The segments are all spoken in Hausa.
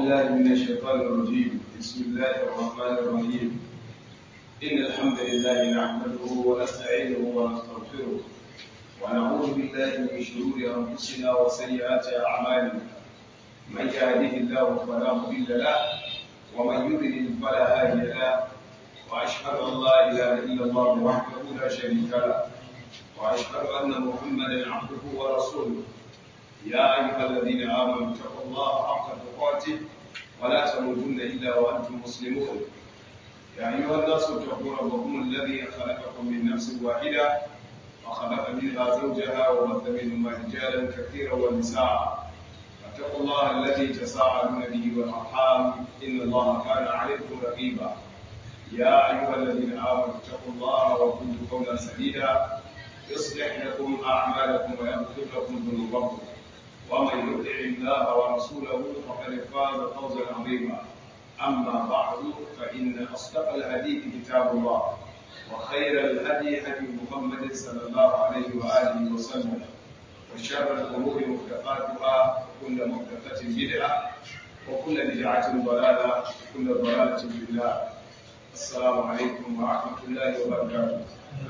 بالله من الشيطان الرجيم بسم الله الرحمن الرحيم إن الحمد لله نحمده ونستعينه ونستغفره ونعوذ بالله من شرور أنفسنا وسيئات أعمالنا من يهده الله فلا مضل له ومن يضلل فلا هادي له وأشهد أن لا إله إلا الله وحده لا شريك له وأشهد أن محمدا عبده ورسوله يا أيها الذين آمنوا اتقوا الله حق تقاته ولا تموتن إلا وأنتم مسلمون يا أيها الناس اتقوا ربكم الذي خلقكم من نفس واحدة وخلق منها زوجها وبث منهما رجالا كثيرا ونساء فاتقوا الله الذي تساءلون به والأرحام إن الله كان عليكم رقيبا يا أيها الذين آمنوا اتقوا الله وقولوا قولا سديدا يصلح لكم أعمالكم ويغفر لكم ذنوبكم ومن يطع الله ورسوله فقد فاز فوزا عظيما اما بعد فان اصدق الحديث كتاب الله وخير الهدي هدي محمد صلى الله عليه واله وسلم وشر الامور محدثاتها وكل محدثه بدعه وكل بدعه ضلاله وكل ضلاله في النار السلام عليكم ورحمه الله وبركاته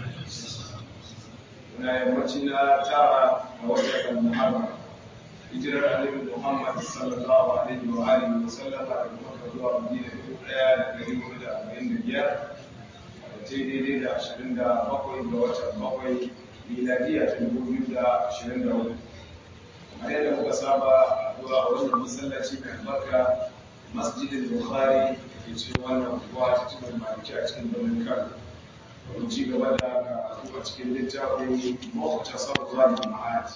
na yammacin na tara a wajen muharram hijirar annabi Muhammad sallallahu alaihi wa alihi wa sallama daga Makka zuwa Madina dubu ɗaya da ɗari hudu da arba'in da biyar da ce daidai da ashirin da bakwai ga watan bakwai miladiya ta dubu biyu da ashirin da hudu kamar yadda muka saba zuwa a wannan masallaci mai albarka masjidin bukhari ke cikin wannan unguwa ta cikin maliki a cikin birnin kano domin ci gaba da karatu a cikin littafin mafuta sabuwa da ma'ad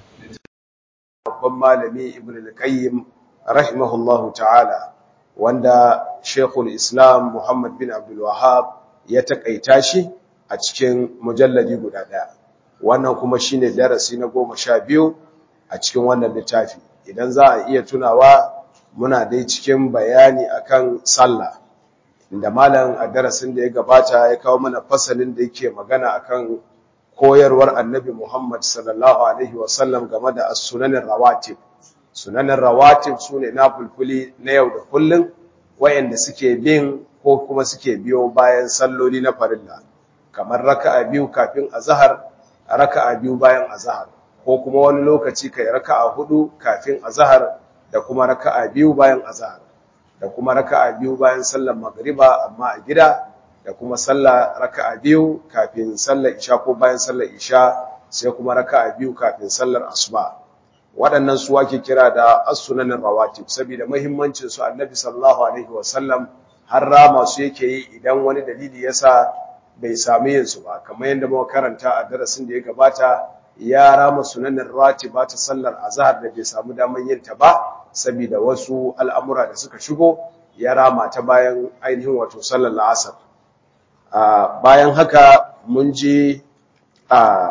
babban malami ibn al-qayyim rahimahullahu ta'ala wanda shekul islam muhammad bin abdul wahab ya takaita shi a cikin mujalladi guda daya wannan kuma shine darasi na goma sha biyu a cikin wannan littafi idan za a iya tunawa muna dai cikin bayani akan sallah inda malam a darasin da ya gabata ya kawo mana fasalin da yake magana akan koyarwar annabi Muhammad sallallahu Alaihi wasallam game da sunanin rawatib. Sunanin rawatib su ne na fulfuli na yau da kullum wayanda suke bin ko kuma suke biyo bayan salloli na farilla, kamar raka'a biyu kafin azahar, raka'a biyu bayan azahar, ko kuma wani lokaci kai raka'a hudu kafin azahar da kuma raka'a biyu bayan azahar, da kuma raka'a biyu bayan sallar magriba amma a gida da kuma sallah raka'a biyu kafin sallar isha ko bayan sallar isha sai kuma raka'a biyu kafin sallar asuba waɗannan su ake kira da as-sunanin rawatib saboda muhimmancin su annabi sallallahu alaihi wasallam har rama su yake yi idan wani dalili yasa bai sami yin su ba kamar yadda muka karanta a darasin da ya gabata ya rama sunanin rawatiba ta sallar azhar da bai samu daman yin ta ba saboda wasu al'amura da suka shigo ya rama ta bayan ainihin wato sallar la'asar Uh, bayan haka mun ji a uh,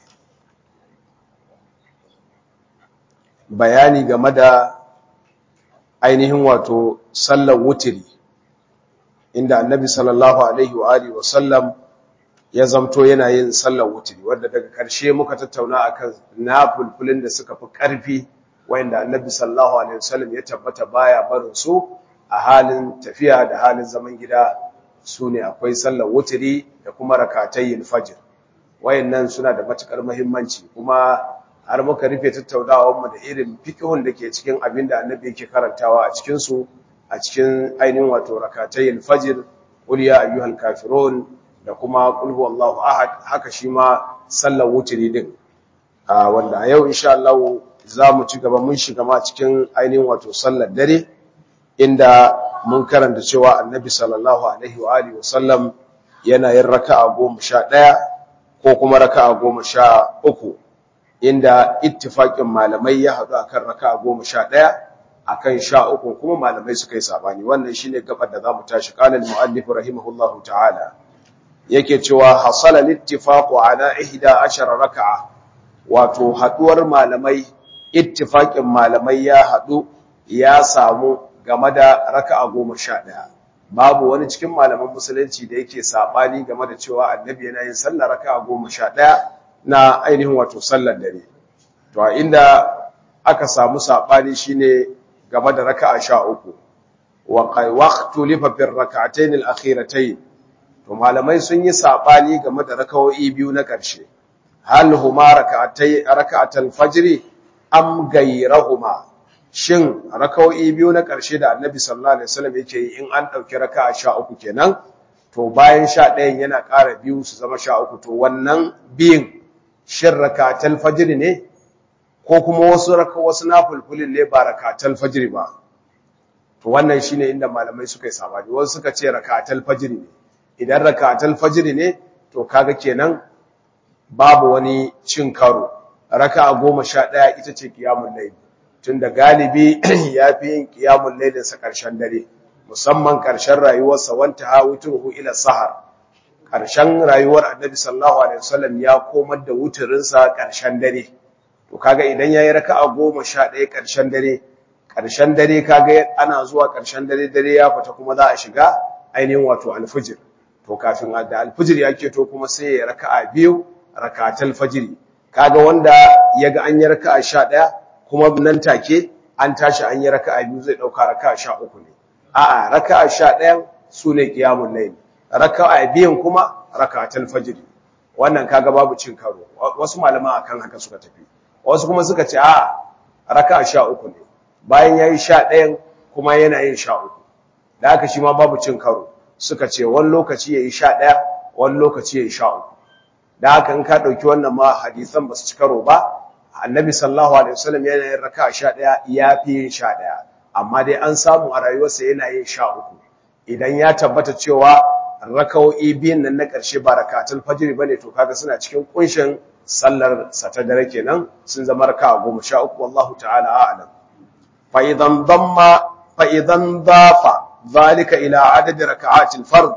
bayani game da ainihin wato sallar wutiri inda annabi sallallahu alaihi wa alihi wa sallam ya zamto yana yin sallar wutiri wanda daga ƙarshe muka tattauna akan nafulfulin da suka fi ƙarfi wanda annabi sallallahu alaihi wa sallam ya tabbata baya barin su a halin tafiya da halin zaman gida su ne akwai sallar wutiri da kuma rakatayin fajr wayannan suna da matukar muhimmanci kuma har muka rufe tattaunawar mu da irin fiqhun da ke cikin abin da annabi yake karantawa a cikin su a cikin ainihin wato rakatayin fajr qul ya ayyuhal kafirun da kuma qul huwallahu ahad haka shi ma sallar wutiri din wanda a yau insha Allah za mu ci gaba mun shiga ma cikin ainihin wato sallar dare inda mun karanta cewa annabi sallallahu alaihi wa alihi wasallam yana yin raka'a goma sha ɗaya ko kuma raka'a goma sha uku inda ittifaƙin malamai ya haɗu akan raka'a goma sha ɗaya akan sha uku kuma malamai suka yi sabani wannan shine gabar da za mu tashi qala al-mu'allif rahimahullahu ta'ala yake cewa hasala littifaqu ala ihda ashara raka'a wato haduwar malamai ittifaƙin malamai ya haɗu ya samu game da raka'a goma sha ɗaya babu wani cikin malaman musulunci da yake saɓani game da cewa annabi yana yin sallar raka'a goma sha ɗaya na ainihin wato sallar dare to a inda aka samu saɓani shine game da raka'a 13 wa waqtu lifa fi rak'atayn al-akhiratayn to malamai sun yi sabani game da raka'o'i biyu na ƙarshe hal huma rak'atay rak'atul fajr am gayrahuma shin raka'o'i biyu na ƙarshe da annabi sallallahu alaihi wasallam yake yi in an dauki raka'a 13 kenan to bayan 11 yana ƙara biyu su zama 13 to wannan biyin shin rak'atul fajr ne ko kuma wasu raka wasu nafulfulin ne ba rakatul fajr ba to wannan shine inda malamai suka yi sabani wasu suka ce rakatul fajr ne idan rakatul fajr ne to kaga kenan babu wani cin karo raka'a 11 ita ce qiyamul layl tunda galibi yafi yin qiyamul laylin sa karshen dare musamman karshen rayuwarsa wanta hawituhu ila sahar karshen rayuwar annabi sallallahu alaihi wasallam ya komar da wuturin sa karshen dare to kaga idan yayi raka'a 11 karshen dare karshen dare kaga ana zuwa karshen dare dare ya fita kuma za a shiga ainihin wato alfijir to kafin da alfijir yake to kuma sai ya raka'a biyu rakatul fajri kaga wanda yaga an yi raka'a 11 kuma nan take an tashi an yi raka'a biyu zai dauka raka'a 13 ne a'a raka'a 11 sune qiyamul layl raka'a biyun kuma rakatul fajri wannan kaga babu cin karo wasu malaman akan haka suka tafi wasu kuma suka ce a'a raka'a 13 ne bayan yayi 11 kuma yana yin 13 da haka shi ma babu cin karo suka ce wani lokaci yayi 11 wani lokaci yayi 13 da haka in ka dauki wannan ma hadisan basu ci karo ba annabi sallallahu alaihi wasallam yana yin raka'a 11 yafi yin 11 amma dai an samu a rayuwarsa yana yin 13 idan ya tabbata cewa raka'o'i biyun nan na ƙarshe ba rakatul fajr bane to kaga suna cikin kunshin sallar sa ta dare kenan sun zama raka'a 13 wallahu ta'ala a'lam fa idan damma fa idan dafa zalika ila adad raka'atil fard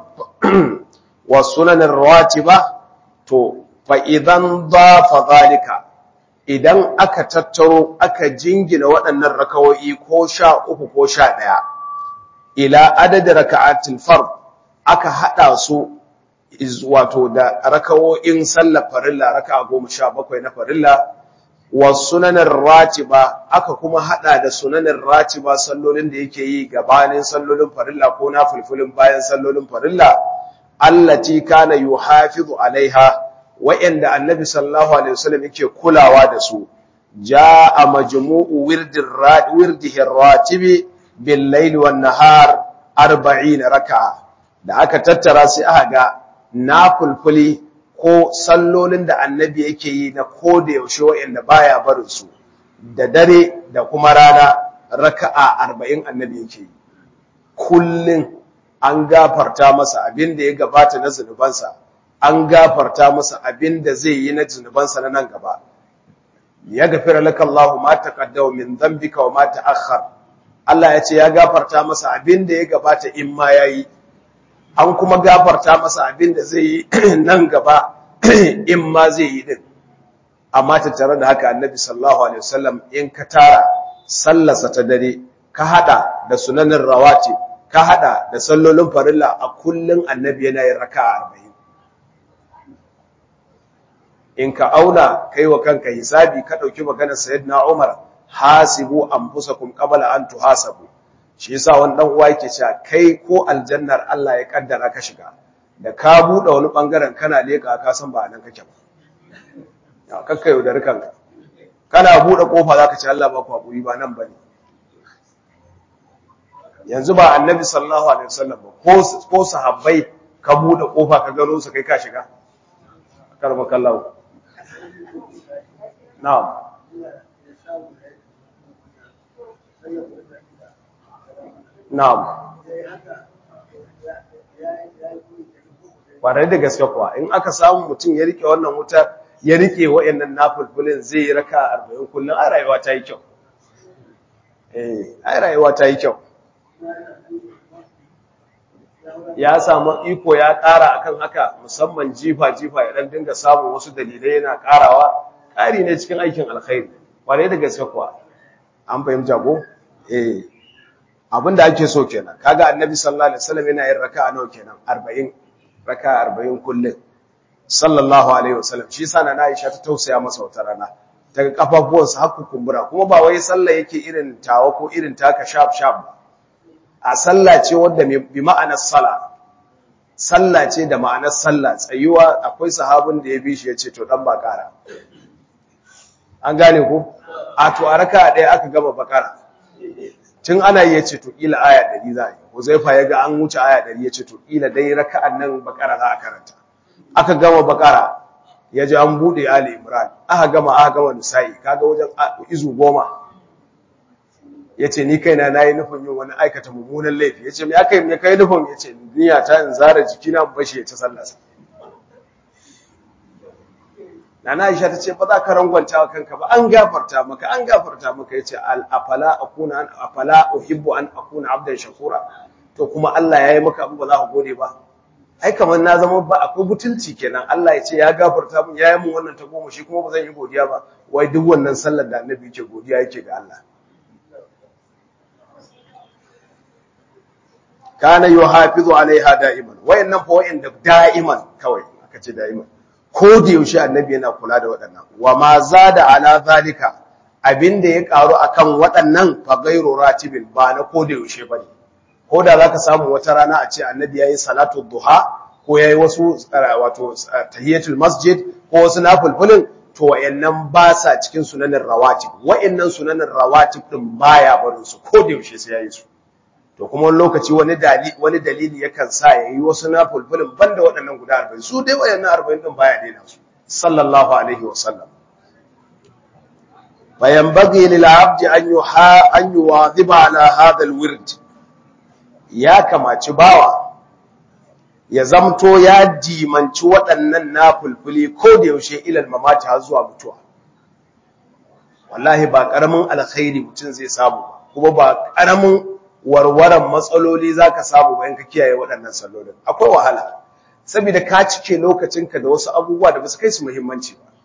wa sunan ar-ratiba to fa idan dafa zalika idan aka tattaro aka jingina waɗannan rakawoyi ko sha uku ko sha ɗaya ila adadin raka'atul fard aka haɗa su wato da rakawoyin sallar farilla raka'a goma sha bakwai na farilla wa sunanin ratiba aka kuma haɗa da sunanin ratiba sallolin da yake yi gabanin sallolin farilla ko na fulfulin bayan sallolin farilla allati kana yuhafizu alaiha wa'anda annabi sallallahu alaihi wasallam yake kulawa da su jaa majmu'u wirdir wirdihi ratibi bil layli wan nahar 40 raka'a da aka tattara sai aka ga nafulfuli ko sallolin da annabi yake yi na koda yaushe wa'anda baya barin su da dare da kuma rana raka'a 40 annabi yake yi kullun an gafarta masa abin da ya gabata na zunubansa an gafarta masa abin da zai yi na zunubansa na nan gaba ya gafira laka Allahu ma taqaddama min dhanbika wa ma ta'akhkhar Allah ya ce ya gafarta masa abin da ya gabata in ma yayi an kuma gafarta masa abin da zai yi nan gaba in ma zai yi din amma tattare da haka annabi sallallahu alaihi wasallam in ka tara sallarsa ta dare ka hada da sunanin rawati ka hada da sallolin farilla a kullun annabi yana yin raka'a 40 in ka auna kai wa kanka hisabi ka dauki maganar sayyidina Umar hasibu anfusakum qabla an tuhasabu shi yasa wani dan uwa yake cewa kai ko aljannar Allah ya kaddara ka shiga da ka bude wani bangaren kana leka ka san ba nan kake ba ya kakka yaudar kanka kana bude kofa zaka ce Allah ba ku hakuri ba nan bane yanzu ba annabi sallallahu alaihi wasallam ba ko ko sahabbai ka bude kofa ka gano su kai ka shiga karba kallahu na'am na'am kwarai da gaske kuwa in aka samu mutum ya rike wannan wuta ya rike wayannan nafulfulin zai yi raka 40 kullun a rayuwa ta yi kyau eh ai rayuwa ta yi kyau ya samu iko ya ƙara akan haka musamman jifa-jifa ya ɗan dinga samun wasu dalilai yana ƙarawa ƙari ne cikin aikin alkhairi ƙwarai da gaske kuwa an fahimta ko eh abin da ake so kenan kaga annabi sallallahu alaihi wasallam yana yin raka'a nawa kenan 40 raka'a 40 kullum sallallahu alaihi wasallam shi yasa na Aisha ta tausaya masa wata rana daga kafafuwansa har kumbura kuma ba wai sallah yake irin tawa ko irin taka sharp sharp ba a sallah ce wanda bi ma'anar sala sallah ce da ma'anar sallah tsayuwa akwai sahabin da ya bi shi ya ce to dan bakara an gane ko a to a raka ɗaya aka gama bakara tun ana yi ya ce to ƙila aya ɗari za a yi huzaifa ya ga an wuce aya ɗari ya ce to ƙila dai raka'an nan bakara za a karanta aka gama bakara ya ji an buɗe ali imran aka gama aka gama nisa'i kaga wajen izu goma ya ce ni kaina na yi nufin yin wani aikata mummunan laifi ya ce me aka yi me kai nufin ya ce niyya ta in zara jikina bashi ya ci sallasa Nana Aisha ta ce ba za ka rangwanta wa kanka ba an gafarta maka an gafarta maka yace al afala akuna an afala uhibbu an akuna abdan shakura to kuma Allah yayi maka abu ba za ka gode ba ai kamar na zama ba akwai butulci kenan Allah ya ce ya gafarta min yayi min wannan ta goma shi kuma ba zan yi godiya ba wai duk wannan sallar da annabi yake godiya yake ga Allah kana yuhafizu alaiha da'iman wayannan fa wayanda da'iman kawai aka ce da'iman ko da yaushe annabi yana kula da waɗannan wa ma zada ala zalika abinda ya karu akan waɗannan fa ghairu ratibin ba na ko da yaushe bane ko da zaka samu wata rana a ce annabi yayi salatu duha ko yayi wasu wato tahiyatul masjid ko wasu nafilfilin to wayannan ba sa cikin sunanin rawatib wayannan sunanin rawatib din baya barin su ko da yaushe sai yayi su to kuma wani lokaci wani dalili wani dalili yakan sa yayi wasu nafilfilin banda waɗannan guda 40 su dai wayannan 40 din baya daina su sallallahu alaihi wasallam فينبغي للعبد أن يحا أن يواظب على هذا الورد ya kamaci bawa ya zamto ya dimanci waɗannan nafulfuli ko da yaushe ilal mamati har zuwa mutuwa wallahi ba ƙaramin alkhairi mutum zai samu kuma ba ƙaramin warwaran matsaloli zaka samu bayan ka kiyaye waɗannan sallolin akwai wahala saboda ka cike lokacinka da wasu abubuwa da basu kai su muhimmanci ba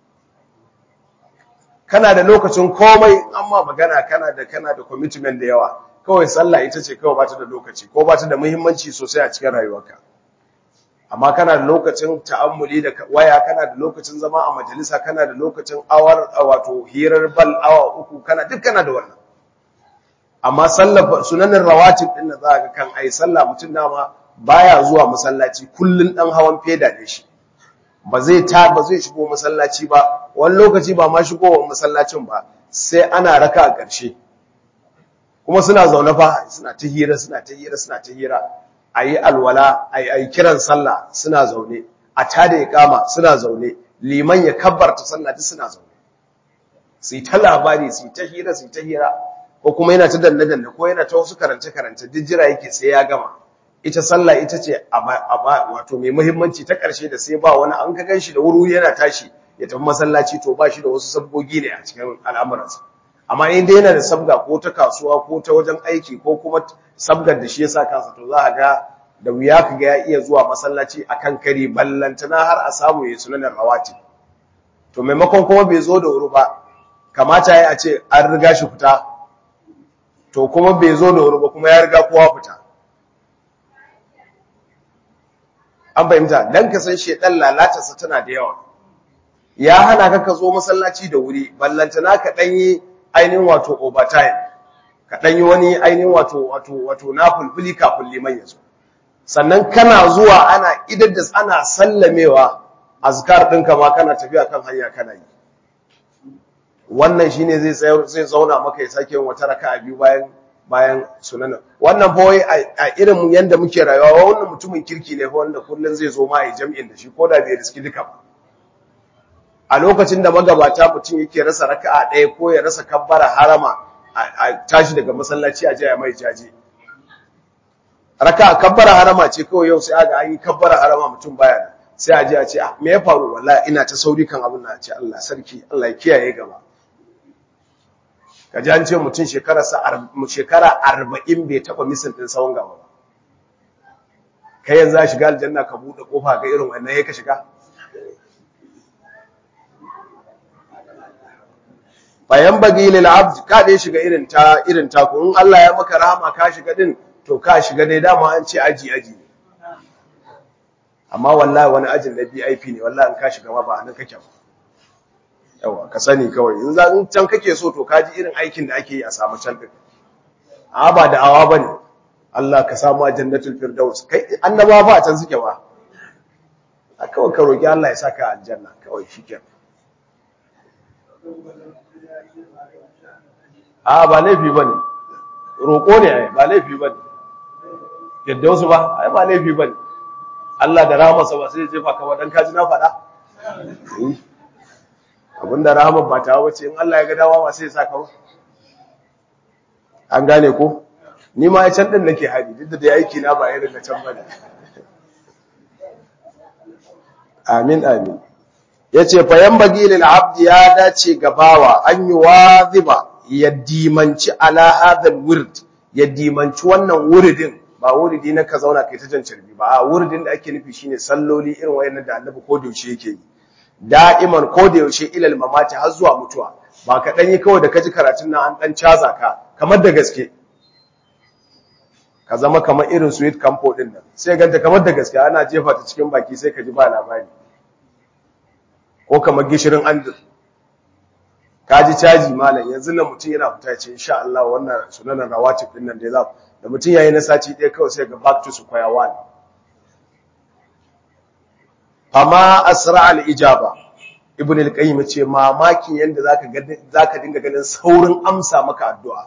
kana da lokacin komai amma magana kana da kana da commitment da yawa kawai sallah ita ce kawai bata da lokaci ko bata da muhimmanci sosai a cikin rayuwarka amma kana da lokacin ta'ammuli da waya kana da lokacin zama a majalisa kana da lokacin awar wato hirar bal awa uku kana duk kana da wannan amma sallar sunanin rawatib din da za ka kan ai sallah mutum dama baya zuwa masallaci kullun dan hawan feda ne shi ba zai ta ba zai shigo masallaci ba wani lokaci ba ma shigowar masallacin ba sai ana raka a ƙarshe kuma suna zaune fa suna ta hira suna ta hira suna ta hira ayi alwala ayi ayi kiran sallah suna zaune a tada iqama suna zaune liman ya kabbarta sallah duk suna zaune sai ta labari sai ta hira sai ta hira ko kuma yana ta danne danne ko yana ta wasu karance karance duk jira yake sai ya gama ita sallah ita ce wato mai muhimmanci ta ƙarshe da sai ba wani an ka ganshi da wuri yana tashi ya tafi masallaci to ba shi da wasu sabgogi ne a cikin al'amuransa amma in dai yana da sabga ko ta kasuwa ko ta wajen aiki ko kuma sabgar da shi ya sa kansa to za a ga da wuya ka ga ya iya zuwa masallaci akan kari ballantana har a samu ya sunanin rawati to maimakon kuma bai zo da wuri ba kamata ya a ce an riga shi fita to kuma bai zo da wuri ba kuma ya riga kowa fita an fahimta dan ka san shedan lalatarsa tana da yawa ya hana ka ka zo masallaci da wuri ballantana ka danyi ainihin wato overtime ka danyi wani ainihin wato wato wato na fulfuli kafin liman ya zo sannan kana zuwa ana idar da ana sallamewa azkar ɗinka ma kana tafiya kan hanya kana yi wannan shine zai tsayar zai zauna maka ya sake yin wata raka'a biyu bayan bayan sunan wannan fa wai a irin yanda muke rayuwa wannan mutumin kirki ne fa wanda kullun zai zo ma ya jami'in da shi ko da bai riski duka ba a lokacin da magabata mutum yake rasa raka'a ɗaya ko ya rasa kabbara harama a tashi daga masallaci a jaya mai jaje raka'a kabbara harama ce kawai yau sai aga an yi kabbara harama mutum baya da sai a je a ce ah me ya faru wallahi ina ta sauri kan abin na ce Allah sarki Allah ya kiyaye gaba kaji an ce mutum shekara shekara 40 bai taba misin din sawon gaba ba kai yanzu a shiga aljanna ka bude kofa ga irin wannan yake shiga bayan bagi lil abd ka dai shiga irin ta irin ta ku in Allah ya maka rahama ka shiga din to ka shiga dai dama an ce aji aji amma wallahi wani ajin na VIP ne wallahi an ka shiga ma ba nan kake ba yawa ka sani kawai in za in can kake so to kaji irin aikin da ake yi a samu can din a ba da awa bane Allah ka samu jannatul firdaus kai annaba ba a can suke ba a kawai ka roki Allah ya saka aljanna kawai shikenan a ba laifi bane roko ne ai ba laifi bane yadda wasu ba ai ba laifi bane Allah da rahamarsa ba sai ya jefa ka wadan kaji na faɗa abinda rahamar ba ta wace in Allah ya ga dawa ba sai ya saka ba an gane ko ni ma ya can din nake hari duk da dai aiki na ba irin na can bane amin amin yace fa yanbaghi lil abdi ya dace ga bawa an yi waziba ya dimanci ala hadal wird ya dimanci wannan wuridin ba wuridi na ka zauna kai ta jan carbi ba a wuridin da ake nufi shine salloli irin wayannan da annabi ko da yaushe yake yi da'iman ko da yaushe ilal mamati har zuwa mutuwa ba ka dan yi kawai da kaji karatun nan an dan caza ka kamar da gaske ka zama kamar irin sweet campo din nan sai ganta kamar da gaske ana jefa ta cikin baki sai ka ji ba labari ko kamar gishirin andur ka ji caji malam yanzu nan mutum yana fita ce insha Allah wannan sunanan rawatib din nan da za da mutum yayi na sati ɗaya kawai sai ga back to square one amma asra al-ijaba ibn al-qayyim ce mamakin yanda zaka ga zaka dinga ganin saurin amsa maka addu'a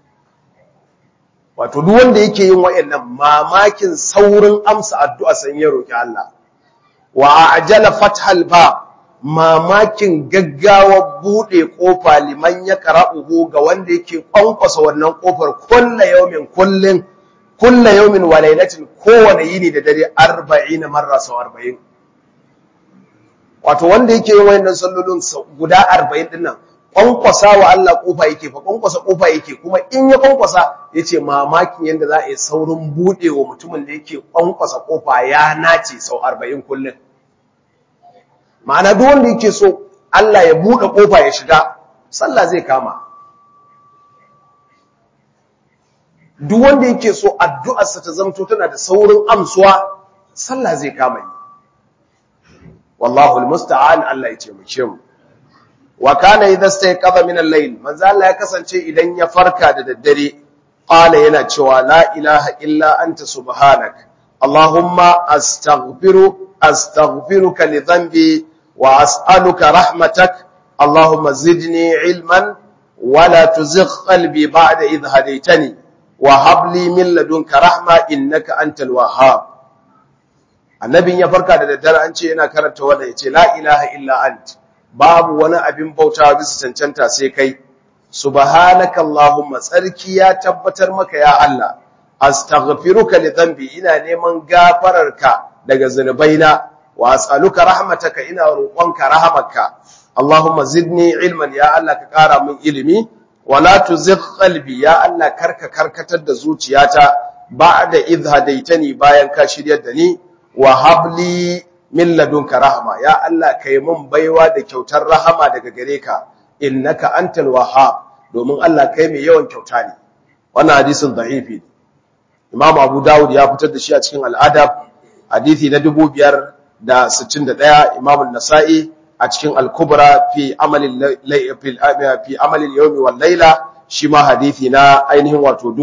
wato duk wanda yake yin wayannan mamakin saurin amsa addu'a san ya roki Allah wa ajala fathal ba mamakin gaggawa bude kofa liman ya qara'uhu ga wanda yake kwankwasa wannan kofar kullu yawmin kullun kullu yawmin wa laylatin kowane yini da dare 40 marra sau 40 wato wanda yake yin wayannan sallolin guda 40 din nan kwankwasa wa Allah kofa yake fa kwankwasa kofa yake kuma in ya kwankwasa yace mamakin yanda za a yi saurin bude wa mutumin da yake kwankwasa kofa ya nace sau 40 kullun ma'ana duk wanda yake so Allah ya bude kofa ya shiga sallah zai kama duk wanda yake so addu'arsa ta zamto tana da saurin amsuwa sallah zai kama yi wallahu almusta'an Allah ya taimake mu wa kana idha stayqadha min al-layl manzo Allah ya kasance idan ya farka da daddare qala yana cewa la ilaha illa anta subhanak allahumma astaghfiru astaghfiruka li dhanbi wa as'aluka rahmatak allahumma zidni ilman wa la tuzigh qalbi ba'da idh hadaytani wa hab li min ladunka rahma innaka antal wahhab annabin ya farka da daddare an ce yana karanta wanda yace la ilaha illa anta babu wani abin bautawa bisa cancanta sai kai subhanaka allahumma tsarki ya tabbatar maka ya Allah astaghfiruka li dhanbi ina neman gafararka daga zunubaina wa as'aluka rahmataka ina roƙonka rahamarka allahumma zidni ilman ya Allah ka ƙara min ilimi wala tuzigh qalbi ya Allah karka karkatar da zuciyata ba'da idh hadaitani bayan ka shiryar da ni wa habli min ladunka rahma ya Allah kai mun baiwa da kyautar rahama daga gare ka innaka antal wahhab domin Allah kai mai yawan kyauta ne wannan hadisin da'ifi Imam Abu Dawud ya fitar da shi a cikin al-Adab hadisi na 2561 Imam an-Nasa'i a cikin al-Kubra fi amali fi amali al-yawmi wal layla shi ma hadisi na ainihin wato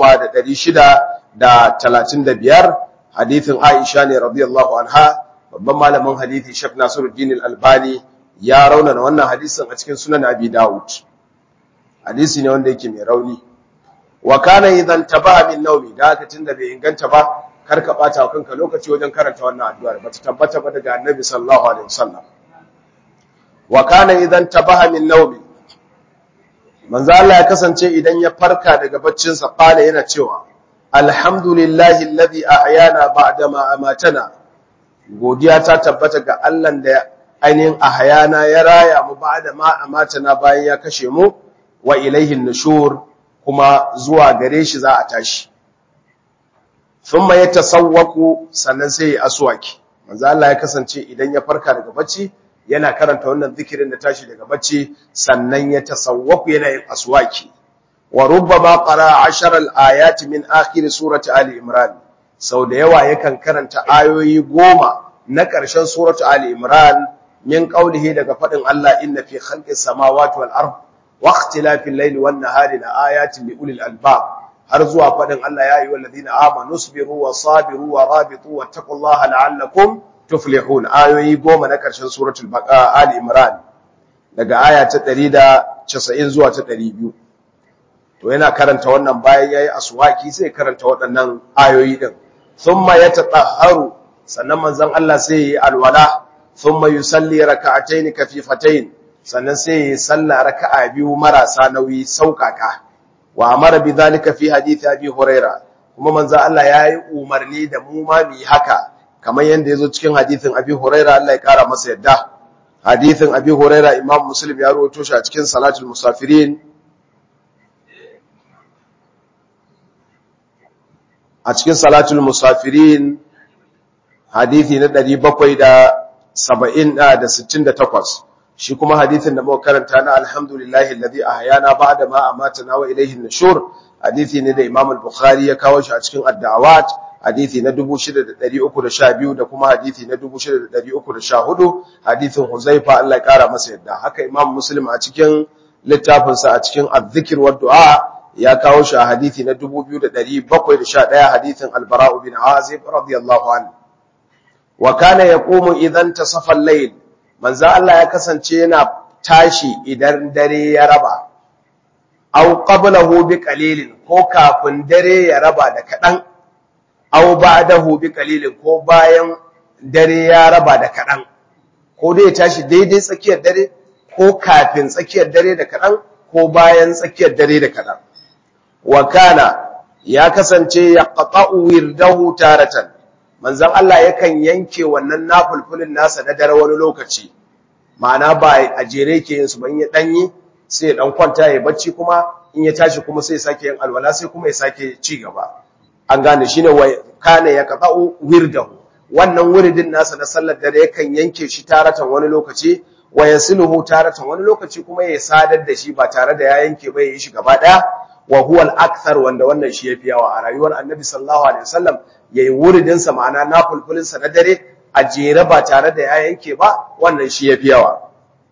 10635 hadisin Aisha ne radiyallahu anha babban malamin hadisi Sheikh Nasiruddin Al-Albani ya raunana wannan hadisin a cikin Sunan Abi Dawud hadisi ne wanda yake mai rauni wa kana idan tabaha min nawmi da haka tunda bai inganta ba kar ka bata wa kanka lokaci wajen karanta wannan addu'ar ba ta tabbata ba daga Annabi sallallahu alaihi wasallam wa kana idan tabaha min nawmi manzo Allah ya kasance idan ya farka daga baccin sa kala yana cewa alhamdulillahi alladhi ahyana ba'da ma amatana godiya ta tabbata ga Allah da ainihin ahyana ya raya mu ba'da ma amatana bayan ya kashe mu wa ilaihin nushur kuma zuwa gare shi za a tashi thumma yatasawwaku sannan sai ya aswaki manzo Allah ya kasance idan ya farka daga bacci yana karanta wannan zikirin da tashi daga bacci sannan ya tasawwaku yana yin aswaki wa rubbama qara 10 al-ayati min akhir surati ali imran sau da yawa yakan karanta ayoyi goma na ƙarshen suratu ali imran min qawlihi daga fadin Allah inna fi khalqis samawati wal ard wa ikhtilafil layli wan nahari la ayatin li ulil albab har zuwa fadin Allah ya ayyuhal ladina amanu sabiru wa sabiru wa rabitu wattaqullaha la'allakum tuflihun ayoyi goma na karshen suratul baqara ali imran daga aya ta 190 zuwa ta 200 to yana karanta wannan bayan yayi aswaki sai karanta waɗannan ayoyi din thumma yatatahharu sannan manzon Allah sai yi alwala thumma yusalli rak'atayn kafifatayn sannan sai yi salla raka'a biyu marasa nauyi saukaka wa amara bidhalika fi hadith abi huraira kuma manzon Allah yayi umarni da mu ma mu haka kamar yanda yazo cikin hadithin abi huraira Allah ya kara masa yadda hadithin abi huraira imam muslim ya rawaito shi a cikin salatul musafirin a cikin salatul musafirin hadithi na 768 shi kuma hadithin da muka karanta na alhamdulillahi alladhi ahyana ba'da ma amatana wa ilayhi an-nushur hadithi ne da Imam al-Bukhari ya kawo shi a cikin ad-da'awat hadithi na 6312 da kuma hadithi na 6314 hadithin Huzaifa Allah ya kara masa yadda haka Imam Muslim a cikin littafinsa a cikin adh-dhikr wa du'a ya kawo shi a hadithi na 2711 hadithin al-Bara' bin Azib radiyallahu anhu wa kana yaqumu idan tasafa al-layl manzo Allah ya kasance yana tashi idan dare ya raba aw qablahu bi qalilin ko kafin dare ya raba da kadan aw ba'dahu bi qalilin ko bayan dare ya raba da kadan ko dai ya tashi daidai tsakiyar dare ko kafin tsakiyar dare da kadan ko bayan tsakiyar dare da kadan wa kana ya kasance ya qata'u wirdahu taratan manzon Allah yakan yanke wannan nafulfulin nasa na dare wani lokaci ma'ana ba a jere yake yin su ban ya danyi sai ya dan kwanta ya bacci kuma in ya tashi kuma sai ya sake yin alwala sai kuma ya sake ci gaba an gane shine wa kana ya qata'u wirdahu wannan wiridin nasa na sallar dare yakan yanke shi taratan wani lokaci wa yasiluhu taratan wani lokaci kuma ya sadar da shi ba tare da ya yanke ba ya yi shi gaba daya wa huwa al-akthar wanda wannan shi yafi yawa a rayuwar Annabi sallallahu alaihi wasallam yayi wuridin sa ma'ana nafulfulin sa na dare a jere ba tare da ya yanke ba wannan shi yafi yawa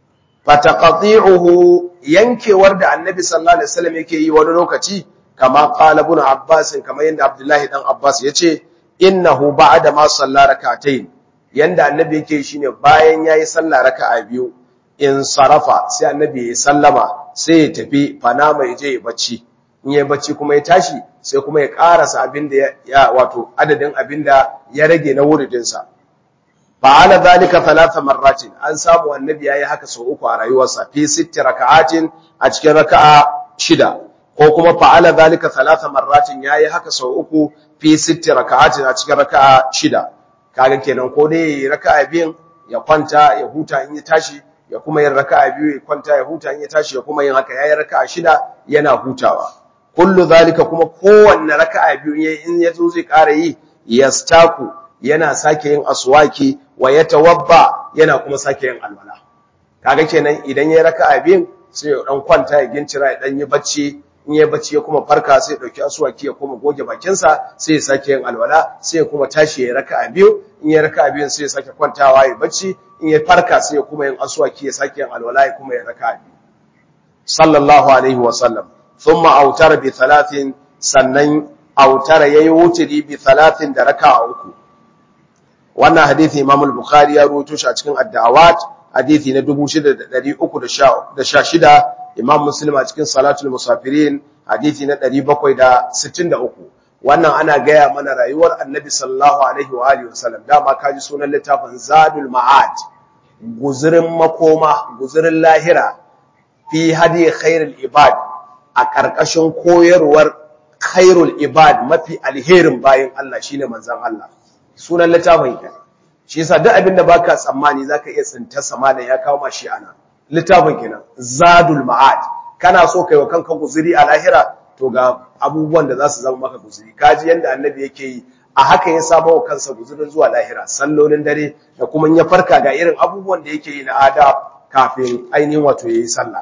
fataqati'uhu yankewar da Annabi sallallahu alaihi wasallam yake yi wani lokaci kama qala ibn Abbas kamar yanda Abdullahi dan Abbas yace innahu ba'da ma salla rak'atayn yanda Annabi yake shine bayan yayi sallah raka'a biyu in sarafa sai Annabi ya sallama sai ya tafi fanama ya je ya bacci in ya bacci kuma ya tashi sai kuma ya karasa abinda ya wato adadin abinda ya rage na wuridinsa fa'ala zalika thalatha marratin an samu annabi yayi haka sau uku a rayuwarsa fi sitti raka'atin a cikin raka'a shida ko kuma fa'ala zalika thalatha marratin yayi haka sau uku fi sitti raka'atin a cikin raka'a shida kaga kenan ko dai raka'a biyun ya kwanta ya huta in ya tashi ya kuma yin raka'a biyu ya kwanta ya huta in ya tashi ya kuma yin haka yayi raka'a shida yana hutawa kullu zalika kuma kowanne raka'a biyu in yazo zai ƙara yi yastaku yana sake yin aswaki wa yatawabba yana kuma sake yin alwala kaga kenan idan yayi raka'a biyun sai ya dan kwanta ya gincira ya dan yi bacci in yayi bacci ya kuma farka sai ya dauki aswaki ya kuma goge bakin sa sai ya sake yin alwala sai ya kuma tashi ya raka'a biyu in yayi raka'a biyun sai ya sake kwantawa ya bacci in ya farka sai ya kuma yin aswaki ya sake yin alwala ya kuma ya raka'a biyu sallallahu alaihi wa sallam thumma autara bi thalathin sannan autara yayi wutiri bi thalathin da raka'a uku wannan hadisi Imam al-Bukhari ya rawaito shi a cikin ad-da'awat hadisi na 6316 Imam Muslim a cikin salatul musafirin hadisi na 763 wannan ana gaya mana rayuwar Annabi sallallahu alaihi wa alihi wasallam dama kaji sunan littafin Zadul Ma'ad guzurin makoma guzurin lahira fi hadi khairul ibad a ƙarƙashin koyarwar khairul ibad mafi alherin bayan Allah shine manzon Allah sunan littafin kenan shi yasa duk abinda baka tsammani zaka iya tsinta samana ya kawo mashi ana littafin kenan zadul ma'ad kana so kai wa kanka guzuri a lahira to ga abubuwan da za su zama maka guzuri kaji yanda annabi yake yi a haka ya saba wa kansa guzurin zuwa lahira sallolin dare da kuma ya farka ga irin abubuwan da yake yi na adab kafin ainihin wato yayi sallah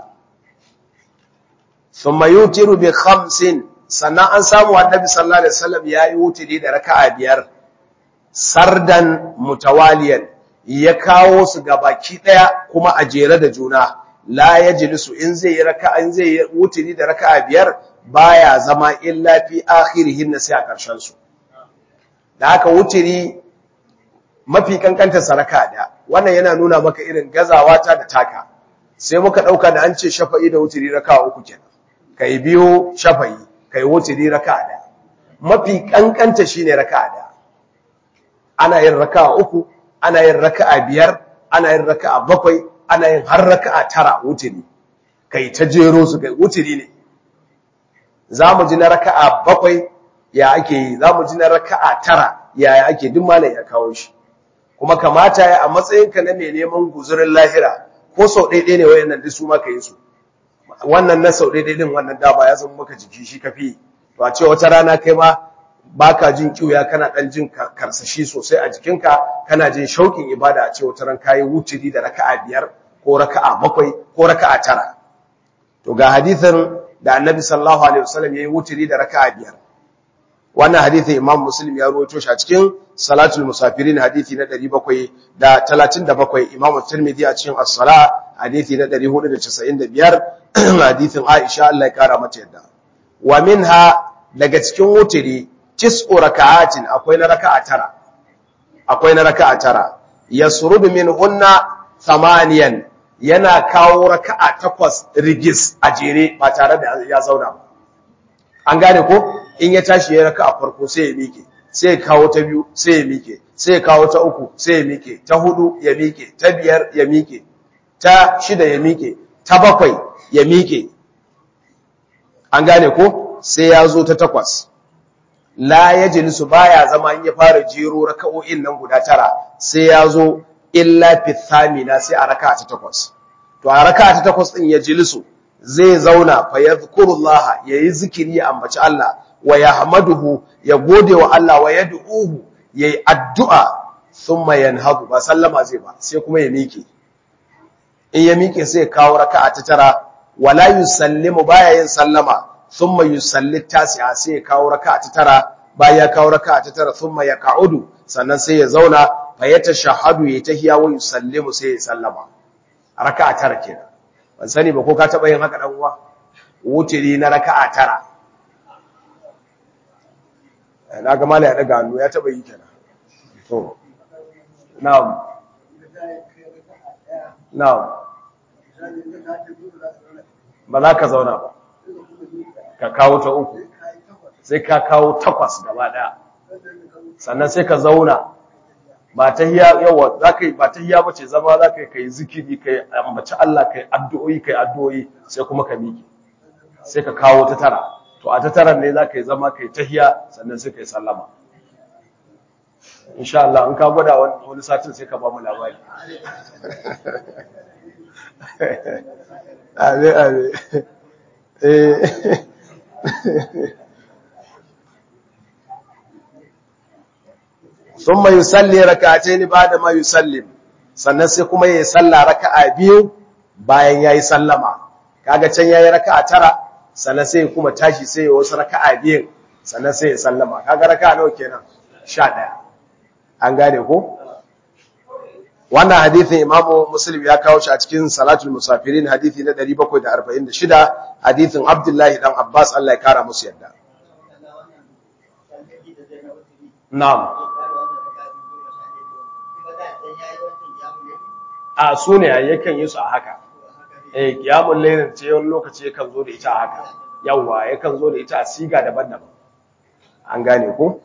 thumma yutiru bi khamsin sannan an samu annabi sallallahu alaihi wasallam yayi wutiri da raka'a biyar sardan mutawaliyan ya kawo su gabaki daya kuma a jere da juna la yajlisu in zai yi raka'a in zai yi wutiri da raka'a biyar baya zama illa fi akhirihin sai a karshen su da haka wutiri mafi kankanta saraka da wannan yana nuna maka irin gazawa ta da taka sai muka dauka da an ce shafa'i da wutiri raka'a uku kenan kai biyo shafa'i kai wutiri raka'a da mafi kankanta shine raka'a da ana yin raka'a uku ana yin raka'a biyar ana yin raka'a bakwai ana yin har raka'a tara wutiri kai ta jero su kai wutiri ne zamu ji na raka'a bakwai ya ake yi zamu ji na raka'a tara ya ake duk malai ya kawo shi kuma kamata ya a matsayinka na mai neman guzurin lahira ko sau ɗaiɗai ne wayannan duk su maka yi su wannan na sau ɗaiɗai din wannan dama ya zama maka jiki shi kafi to a ce wata rana kai ma baka jin kiuya kana dan jin karsashi sosai a jikinka kana jin shaukin ibada a ce wata ran kai wuturi da raka'a biyar ko raka'a bakwai ko raka'a tara to ga hadisin da annabi sallallahu alaihi wasallam yayi wuturi da raka'a biyar wannan hadisin imam muslim ya rawaito shi a cikin salatul musafirin hadisi na 737 imam tirmidhi a cikin as-sala hadisi na 495 hadisin aisha Allah ya kara mata yadda wa minha daga cikin wuturi tis'u raka'atin akwai na raka'a tara akwai na raka'a tara yasrudu minhunna thamaniyan yana kawo raka'a takwas rigis a jere ba tare da ya zauna ba an gane ko in ya tashi ya raka'a farko sai ya mike sai ya kawo ta biyu sai ya mike sai ya kawo ta uku sai ya mike ta hudu ya mike ta biyar ya mike ta shida ya mike ta bakwai ya mike an gane ko sai ya zo ta takwas la yajlisu baya zama in ya fara jero raka'o'in nan guda tara sai ya zo illa fi thamina sai a raka'a ta takwas to a raka'a ta takwas din ya jilisu zai zauna fa yadhkurullaha yayi zikiri ya ambaci Allah wa yahmaduhu ya gode wa Allah wa yad'uhu yayi addu'a thumma yanhadu ba sallama zai ba sai kuma ya miƙe in ya miƙe sai ya kawo raka'a ta tara wala yusallimu baya yin sallama thumma yusalli tasi'a sai ya kawo raka'a ta tara bayan ya kawo raka'a ta tara thumma yaq'udu sannan sai ya zauna fa yatashahhadu ya tahiya wa yusallimu sai ya sallama raka'a tara kenan ban sani ba ko ka taba yin haka dan uwa wutiri na raka'a tara na ga mallaya daga hannu ya taba yi kenan to na'am na'am ba za ka zauna ba ka kawo ta uku sai ka kawo takwas gaba daya sannan sai ka zauna ba ta hiya yawa za ka yi ba ta hiya bace zama za ka yi ka yi zikiri ka yi ambaci Allah ka yi addu'o'i ka yi addu'o'i sai kuma ka miƙe sai ka kawo ta tara to a ta tara ne za ka yi zama ka yi ta hiya sannan sai ka yi sallama insha Allah in ka gwada wani satin sai ka ba mu labari abe abe eh thumma yusalli rak'atayn ba'da ma yusallim sannan sai kuma yayi sallah raka'a biyu bayan yayi sallama kaga can yayi raka'a tara sannan sai kuma tashi sai wasu raka'a biyu sannan sai ya sallama kaga raka'a nawa kenan 11 an gane ko wannan hadithin imamu muslim ya kawo shi a cikin salatul musafirin hadithi na 746 hadithin abdullahi dan abbas Allah ya kara musu yadda na'am a su ne yakan yi su a haka eh kiyamul layl ce wani lokaci yakan zo da ita a haka yawa yakan zo da ita a siga daban-daban an gane ko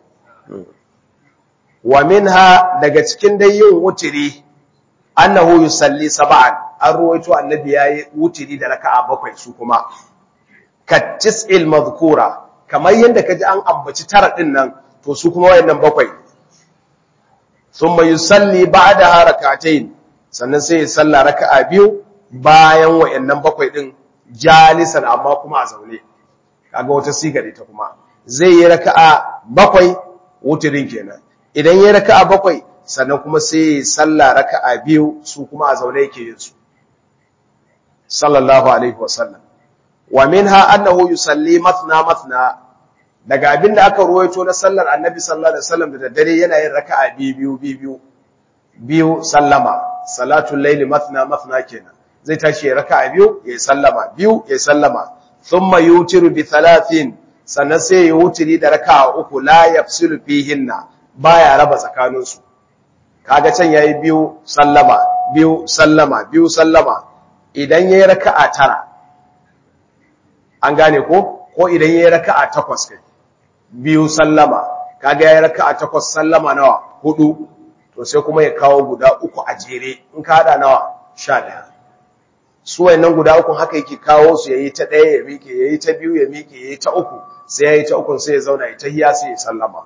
wa minha daga cikin dai yin wutiri annahu yusalli sab'an an ruwaito annabi yayi wutiri da raka'a bakwai su kuma ka tis'il madhkura kamar yanda kaji an ambaci tara din nan to su kuma wayannan bakwai thumma yusalli ba'daha rak'atayn sannan sai ya salla raka'a biyu bayan wayannan bakwai din jalisan amma kuma a zaune kaga wata sigar ita kuma zai yi raka'a bakwai wutirin kenan idan ya raka'a bakwai sannan kuma sai ya salla raka'a biyu su kuma a zaune yake yin su sallallahu alaihi wasallam wa minha annahu yusalli mathna mathna daga abinda aka ruwaito na sallar annabi sallallahu alaihi wasallam da daddare yana yin raka'a biyu biyu biyu biyu sallama salatul layli mathna mathna kenan zai tashi ya raka'a biyu ya sallama biyu ya sallama thumma yutiru bi thalathin sannan sai ya wutiri da raka'a uku la yafsilu fihinna baya raba tsakaninsu kaga can yayi biyu sallama biyu sallama biyu sallama idan yayi raka'a tara an gane ko ko idan yayi raka'a takwas kai biyu sallama kaga yayi raka'a takwas sallama nawa hudu to sai kuma ya kawo guda uku a jere in ka hada nawa 11 su wayannan guda uku haka yake kawo su yayi ta daya ya mike yayi ta biyu ya mike yayi ta uku sai yayi ta uku sai ya zauna ya tahiya sai ya sallama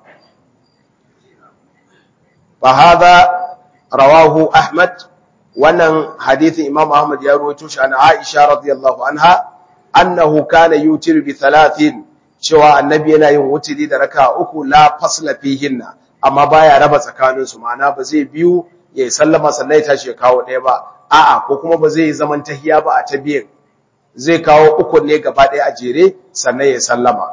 fa hada rawahu ahmad wannan hadithin imam ahmad ya rawaito shi an aisha radiyallahu anha annahu kana yutiru bi thalathin cewa annabi yana yin wutiri da raka'a uku la fasla fihinna amma baya raba tsakanin su ma'ana ba zai biyu ya sallama sannan ya tashi ya kawo ɗaya ba a'a ko kuma ba zai zaman tahiya ba a ta biyan zai kawo uku ne gaba ɗaya a jere sannan ya sallama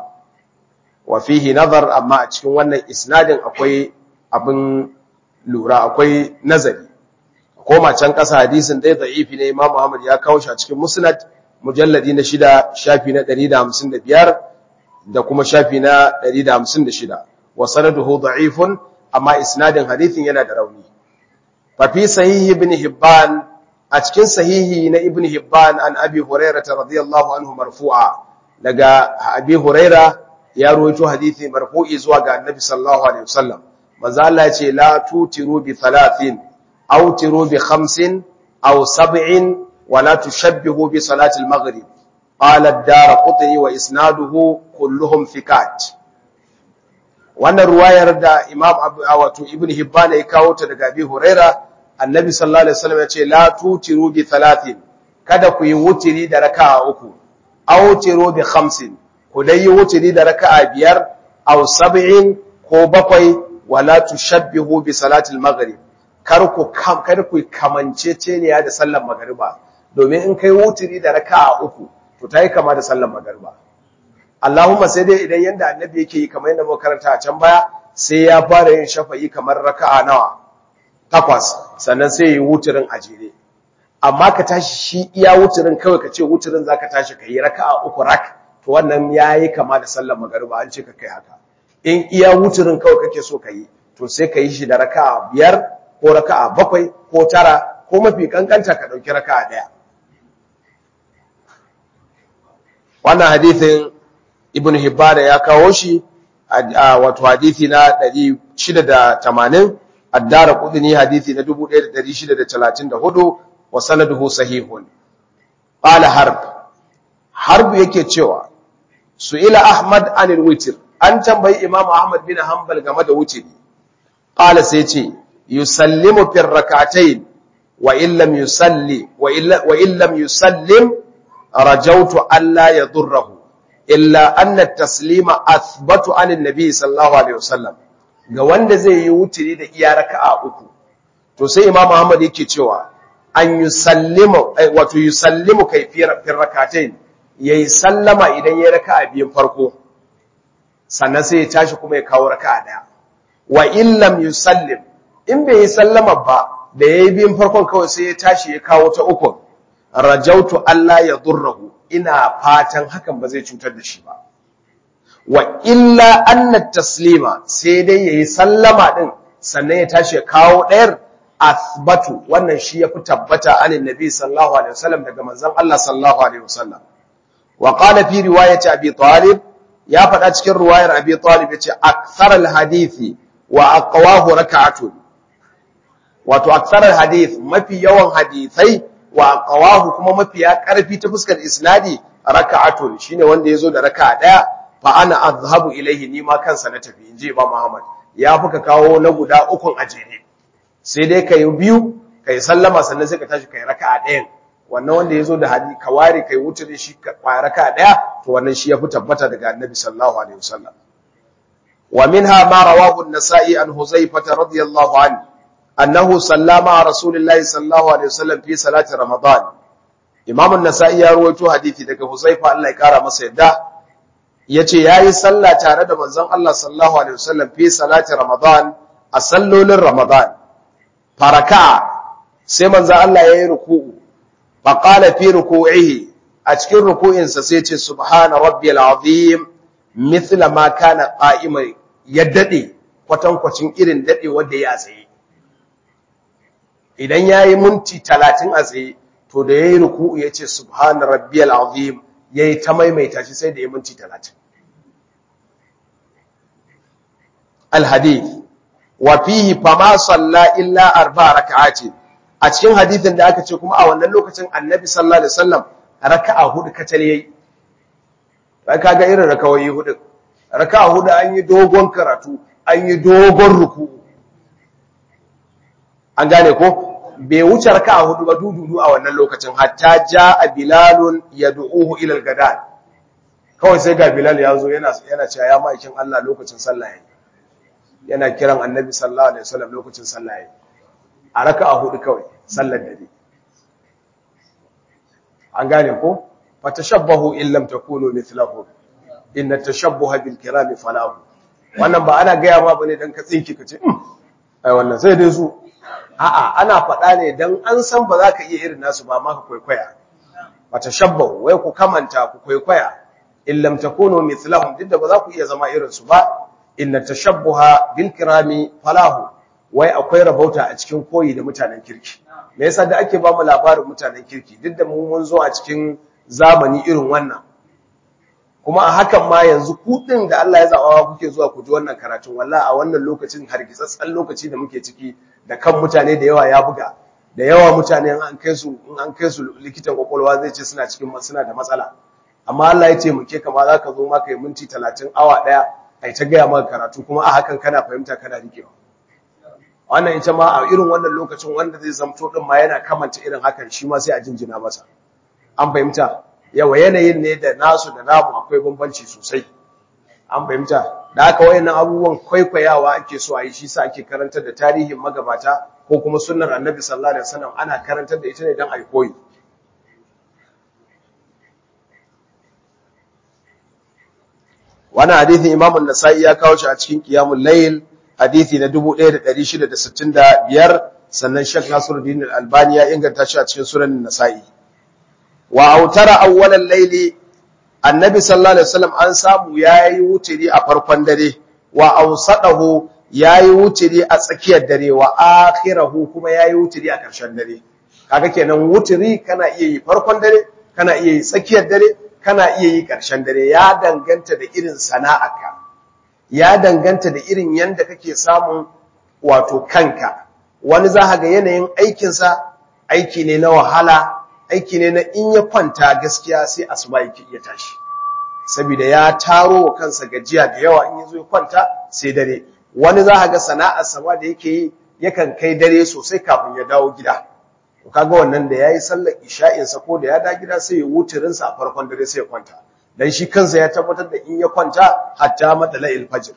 wa fihi nazar amma a cikin wannan isnadin akwai abin lura akwai nazari koma can ƙasa hadisin ɗaya da'ifi ne Imam Muhammad ya kawo shi a cikin Musnad mujalladi na shida shafi na 155 da kuma shafi na 156 wa sanaduhu da'ifun amma isnadin hadithin yana da rauni fa fi sahih ibn Hibban a cikin sahihi na ibn Hibban an Abi Hurairah radiyallahu anhu marfu'a daga Abi Hurairah ya rawaito hadithi marfu'i zuwa ga Annabi sallallahu alaihi wasallam manzo Allah ya ce la tutiru bi thalathin aw tiru bi khamsin aw sab'in wa la tushabbihu bi salati al-maghrib qala ad-darqutni wa isnaduhu kulluhum thiqat wannan ruwayar da Imam wato Ibn Hibban ya kawo ta daga Abi Huraira Annabi sallallahu alaihi wasallam ya ce la tutiru bi thalathin kada ku yi wutiri da raka'a uku aw tiru bi khamsin ku dai yi wutiri da raka'a biyar aw sab'in ko bakwai wala tushabbihu bi salatil maghrib kar ku kar ku kamanceceniya da sallar magriba domin in kai wutiri da raka'a uku to tayi kama da sallar magriba Allahumma sai dai idan yanda annabi yake yi kamar yanda muka karanta a can baya sai ya fara yin shafa'i kamar raka'a nawa takwas sannan sai yi wutirin a jere amma ka tashi shi iya wutirin kawai ka ce wutirin zaka tashi ka yi raka'a uku rak to wannan yayi kama da sallar magriba an ce ka kai haka in iya wuturin kawai kake so ka yi to sai ka yi shi da raka'a biyar ko raka'a bakwai ko tara ko mafi kankanta ka ɗauki raka'a ɗaya wannan hadithin ibn hibbana ya kawo shi wato hadithi na 680 addara kudini hadithi na 1634 wa sanaduhu sahihun qala harb harb yake cewa su'ila ahmad anil witr an tambayi Imam Ahmad bin Hanbal game da wuce qala sai ce yusallimu fi rak'atayn wa illam yusalli wa illa wa illam yusallim rajawtu alla yadurruhu illa anna at-taslima athbatu an an-nabi sallallahu alaihi wasallam ga wanda zai yi wutiri da iya raka'a uku to sai Imam Ahmad yake cewa an yusallimu wato yusallimu kayfiyar fi rak'atayn yayi sallama idan yayi raka'a biyun farko sannan sai ya tashi kuma ya kawo raka'a daya wa illam yusallim in bai yi sallama ba da yayi biyun farkon kawai sai ya tashi ya kawo ta uku rajautu Allah ya durrahu ina fatan hakan ba zai cutar da shi ba wa illa anna taslima sai dai yayi sallama din sannan ya tashi ya kawo dayar athbatu wannan shi yafi tabbata anin nabi sallallahu alaihi wasallam daga manzon Allah sallallahu alaihi wasallam wa qala fi riwayati abi talib ya faɗa cikin ruwayar abi talib yace akthar alhadisi wa aqwahu rak'atun wato akthar alhadith mafi yawan hadisai wa aqwahu kuma mafi ya karfi ta fuskar isnadi rak'atun shine wanda yazo da raka'a daya fa ana azhabu ilayhi ni ma kansa na tafi inji imam muhammad ya fuka kawo na guda ukun ajere sai dai kai biyu kai sallama sannan sai ka tashi kai raka'a ɗayan wannan wanda yazo da hadi kawari kai wuce da shi kwaya raka'a daya to wannan shi yafi tabbata daga annabi sallallahu alaihi wasallam wa minha ma rawahu an-nasa'i an huzaifah radiyallahu anhu annahu sallama rasulillahi sallallahu alaihi wasallam fi salati ramadan imam an-nasa'i ya rawaito hadisi daga huzaifa Allah ya kara masa yadda yace yayi sallah tare da manzon Allah sallallahu alaihi wasallam fi salati ramadan a sallolin ramadan faraka sai manzo Allah yayi ruku'u fa qala fi ruku'ihi a cikin ruku'insa sai ce subhana rabbiyal azim mithla ma kana qa'ima ya dade kwatankwacin irin dade wanda ya tsaye idan yayi minti 30 a tsaye to da yayi ruku'u yace subhana rabbiyal azim yayi ta maimaita shi sai da ya minti 30 al hadith wa fihi fama salla illa arba rak'ati a cikin hadithin da aka ce kuma a wannan lokacin annabi sallallahu alaihi wasallam raka'a hudu kacal yayi ba kaga irin rakawoyi hudu raka'a hudu an yi dogon karatu an yi dogon ruku an gane ko bai wuce raka'a hudu ba dududu a wannan lokacin hatta jaa bilalun yad'uhu ila al-gadan kawai sai ga bilal ya zo yana yana cewa ya maikin Allah lokacin sallah yayi yana kiran annabi sallallahu alaihi wasallam lokacin sallah yayi a raka'a hudu kawai sallar dare an gane ko fatashabbahu in lam takunu mithlahu inna tashabbuha bil kirami falahu wannan ba ana gaya ma bane dan ka tsinki kace ai wannan sai dai su a'a ana faɗa ne dan an san ba za ka iya irin nasu ba ma ka kwaikwaya fatashabbahu wai ku kamanta ku kwaikwaya in lam takunu mithlahum duk da ba za ku iya zama irin su ba inna tashabbuha bil kirami falahu wai akwai rabauta a cikin koyi da mutanen kirki me yasa da ake ba mu labarin mutanen kirki duk da mu mun zo a cikin zamani irin wannan kuma a hakan ma yanzu ku din da Allah ya zaba kuke zuwa ku ji wannan karatun wallahi a wannan lokacin hargitsatsan lokaci da muke ciki da kan mutane da yawa ya buga da yawa mutane in an kai su in an kai su likitan kwakwalwa zai ce suna cikin suna da matsala amma Allah ya ce muke kama za ka zo maka yi minti 30 awa daya ai ta gaya maka karatu kuma a hakan kana fahimta kana rikewa wannan ita ma a irin wannan lokacin wanda zai zamto din ma yana kamanta irin hakan shi ma sai a jinjina masa an fahimta yawa yanayin ne da nasu da namu akwai bambanci sosai an fahimta da haka wayannan abubuwan kwaikwayawa ake so a yi shi sa ake karantar da tarihin magabata ko kuma sunnar annabi sallallahu alaihi wasallam ana karantar da ita ne dan ai koyi wannan hadisin Imam an-Nasa'i ya kawo shi a cikin Qiyamul Layl hadisi na 1665 sannan Sheikh Nasiruddin Al-Albani ya inganta shi a cikin Sunan Nasa'i wa autara awwalal layli annabi sallallahu alaihi wasallam an samu yayi wutiri a farkon dare wa awsadahu yayi wutiri a tsakiyar dare wa akhirahu kuma yayi wutiri a ƙarshen dare kaga kenan wutiri kana iya yi farkon dare kana iya yi tsakiyar dare kana iya yi ƙarshen dare ya danganta da irin sana'arka ya danganta da irin yanda kake samun wato kanka wani za ga yanayin aikinsa aiki ne na wahala aiki ne na in ya kwanta gaskiya sai asuba yake iya tashi saboda ya taro wa kansa gajiya da yawa in yazo ya kwanta sai dare wani za ga sana'ar sama da yake yi yakan kai dare sosai kafin ya dawo gida to kaga wannan da yayi sallar isha'in sa ko da ya da gida sai ya wutirin sa a farkon dare sai ya kwanta dan shi kansa ya tabbatar da in ya kwanta hatta madala'il fajr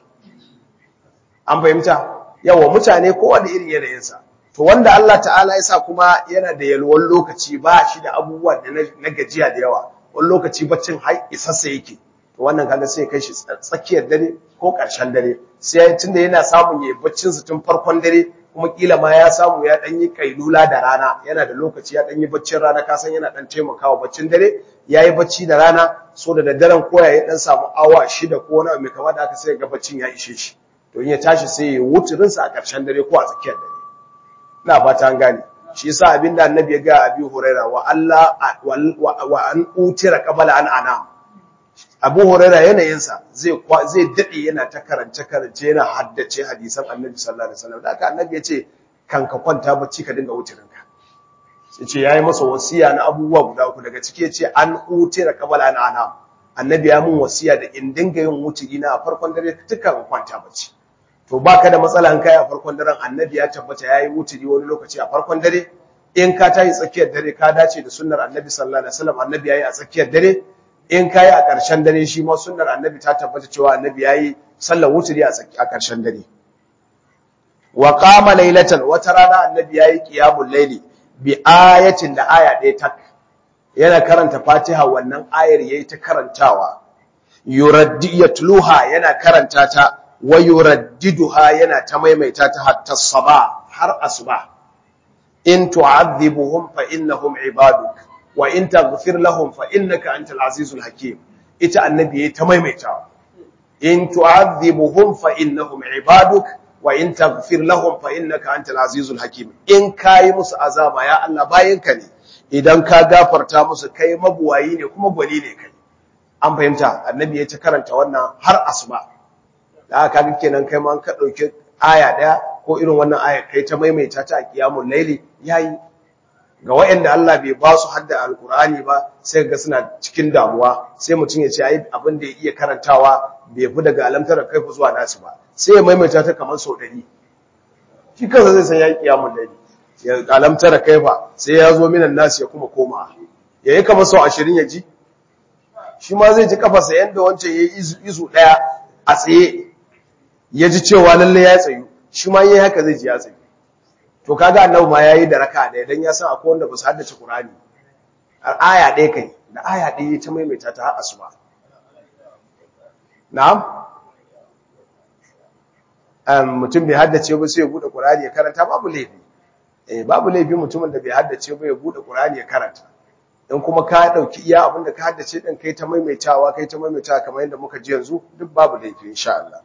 an fahimta yawa mutane kowa da irin yanayinsa to wanda Allah ta'ala ya sa kuma yana da yalwan lokaci ba shi da abubuwa da na gajiya da yawa wani lokaci baccin har isassa yake to wannan kaga sai kai shi tsakiyar dare ko ƙarshen dare sai tunda yana samun yayi baccin sa tun farkon dare kuma kila ma ya samu ya dan yi kailula da rana yana da lokaci ya dan yi baccin rana ka san yana dan taimakawa baccin dare yayi bacci da rana so da daddaren koya ya dan samu awa shida ko wani mai kama da aka sai ga baccin ya ishe shi to in ya tashi sai ya wuturin sa a ƙarshen dare ko a tsakiyar dare ina fata an gane shi yasa abinda annabi ya ga abi huraira wa Allah wa an utira qabala an ana abu huraira yanayinsa zai zai dade yana ta karance karance yana haddace hadisan annabi sallallahu alaihi wasallam da haka annabi ya ce kan ka kwanta bacci ka dinga wutirin ka sai ce yayi masa wasiya na abubuwa guda uku daga ciki ya ce an utira qabala an ana annabi ya mun wasiya da in dinga yin wutiri na a farkon dare tukan kwanta bacci to baka da matsala in kai a farkon daren annabi ya tabbata yayi wuturi wani lokaci a farkon dare in ka tayi tsakiyar dare ka dace da sunnar annabi sallallahu alaihi wasallam annabi yayi a tsakiyar dare in kai a ƙarshen dare shi ma sunnar annabi ta tabbata cewa annabi yayi sallar wuturi a a ƙarshen dare wa qama laylatan wata rana annabi yayi qiyamul layli bi ayatin da aya ɗaya tak yana karanta fatiha wannan ayar yayi ta karantawa yuraddi yatluha yana karanta ta wa yuraddiduha yana ta maimaita ta hatta saba har asuba in tu'adhibuhum fa innahum ibaduk wa in taghfir lahum fa innaka antal azizul hakim ita annabi yayi ta maimaitawa in tu'adhibuhum fa innahum ibaduk wa in taghfir lahum fa innaka antal azizul hakim in kai musu azaba ya Allah bayinka ne idan ka gafarta musu kai mabuwayi ne kuma gwani ne kai an fahimta annabi ya ta karanta wannan har asuba da aka ga kenan kai ma an ka dauki aya daya ko irin wannan aya kai ta maimaita ta a kiyamul laili yayi ga waɗanda Allah bai ba su hadda alkur'ani ba sai ga suna cikin damuwa sai mutum ya ce ai abin da ya iya karantawa bai fi daga alamtar kai zuwa nasu ba sai ya maimaita ta kamar sau ɗari shi kansa zai san ya yi kiyamun laili ya alamtar kai fa sai ya zo minan nasu ya kuma koma ya yi kamar sau ashirin ya ji shi ma zai ji kafarsa yadda wancan ya yi izu ɗaya a tsaye ya ji cewa lallai ya tsayu shi ma yi haka zai ji ya tsayu to kaga annabi ma yayi da raka ɗaya dan ya san akwai wanda ba su haddace Qur'ani aya ɗaya kai da aya ɗaya ta maimaita ta har asuba na'am um mutum bai haddace ba sai ya bude Qur'ani ya karanta babu laifi eh babu laifi mutumin da bai haddace ba ya bude Qur'ani ya karanta in kuma ka dauki iya abinda ka haddace din kai ta maimaitawa kai ta maimaitawa kamar yadda muka ji yanzu duk babu laifi insha Allah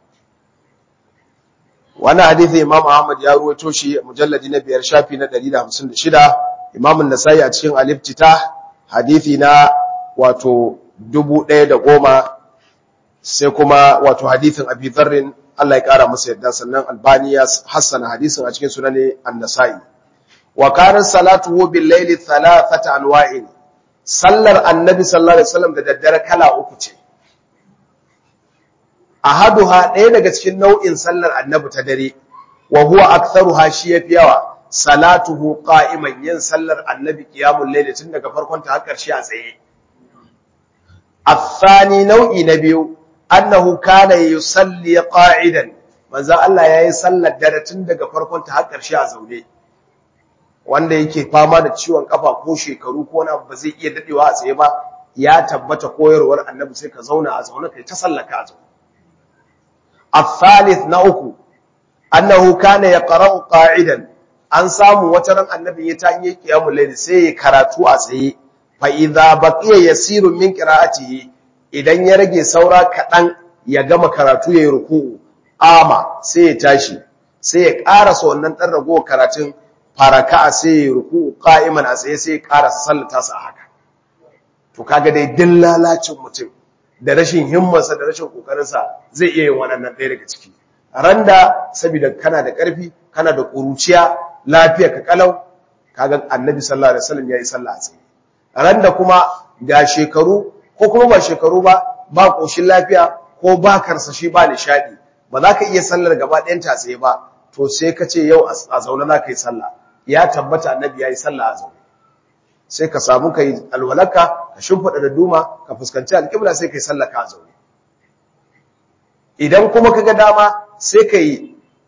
wannan hadisi Imam Ahmad ya ruwaito shi mujalladi na biyar shafi na 156 Imam An-Nasa'i a cikin Al-Iftitah hadisi na wato 1010 sai kuma wato hadisin Abi Dharr Allah ya kara masa yadda sannan Albani ya hassana hadisin a cikin Sunan An-Nasa'i wa kana salatuhu bil layli thalathata anwa'in sallar Annabi sallallahu alaihi wasallam da daddare kala uku ce ahaduha ɗaya daga cikin nau'in sallar annabi ta dare wa huwa aktharuha shi yafi yawa salatuhu qa'iman yin sallar annabi qiyamul layl tun daga farkon ta har ƙarshe a tsaye athani nau'i na biyu annahu kana yusalli qa'idan manzo Allah yayi sallar dare tun daga farkon ta har ƙarshe a zaune wanda yake fama da ciwon kafa ko shekaru ko wani abu ba zai iya dadewa a tsaye ba ya tabbata koyarwar annabi sai ka zauna a zaune kai ta sallaka a zaune الثالث نأكو أنه كان يقرأ قاعدا an samu wata ran annabi ya ta yi qiyamul layl sai ya karatu a tsaye fa idza baqiya yasiru min qira'atihi idan ya rage saura kadan ya gama karatu yayin ruku'u ama sai ya tashi sai ya karasa wannan dan rago karatun faraka sai ya ruku'u qa'iman a tsaye sai ya karasa sallata sa haka to kaga dai dillalacin mutum da rashin himmarsa da rashin kokarinsa zai iya yin wannan ɗaya daga ciki randa saboda kana da ƙarfi kana da ƙuruciya lafiya ka kalau kaga annabi sallallahu alaihi wasallam yayi sallah a tsaye randa kuma ga shekaru ko kuma ba shekaru ba ba koshin lafiya ko ba karsashi ba nishadi ba za ka iya sallar gaba ɗayan ta tsaye ba to sai ka ce yau a zaune za ka yi sallah ya tabbata annabi yayi sallah a zaune sai ka samu ka yi alwalarka ka shimfiɗa da duma ka fuskanci alƙibla sai ka yi sallaka a zaune idan kuma ka ga dama sai ka yi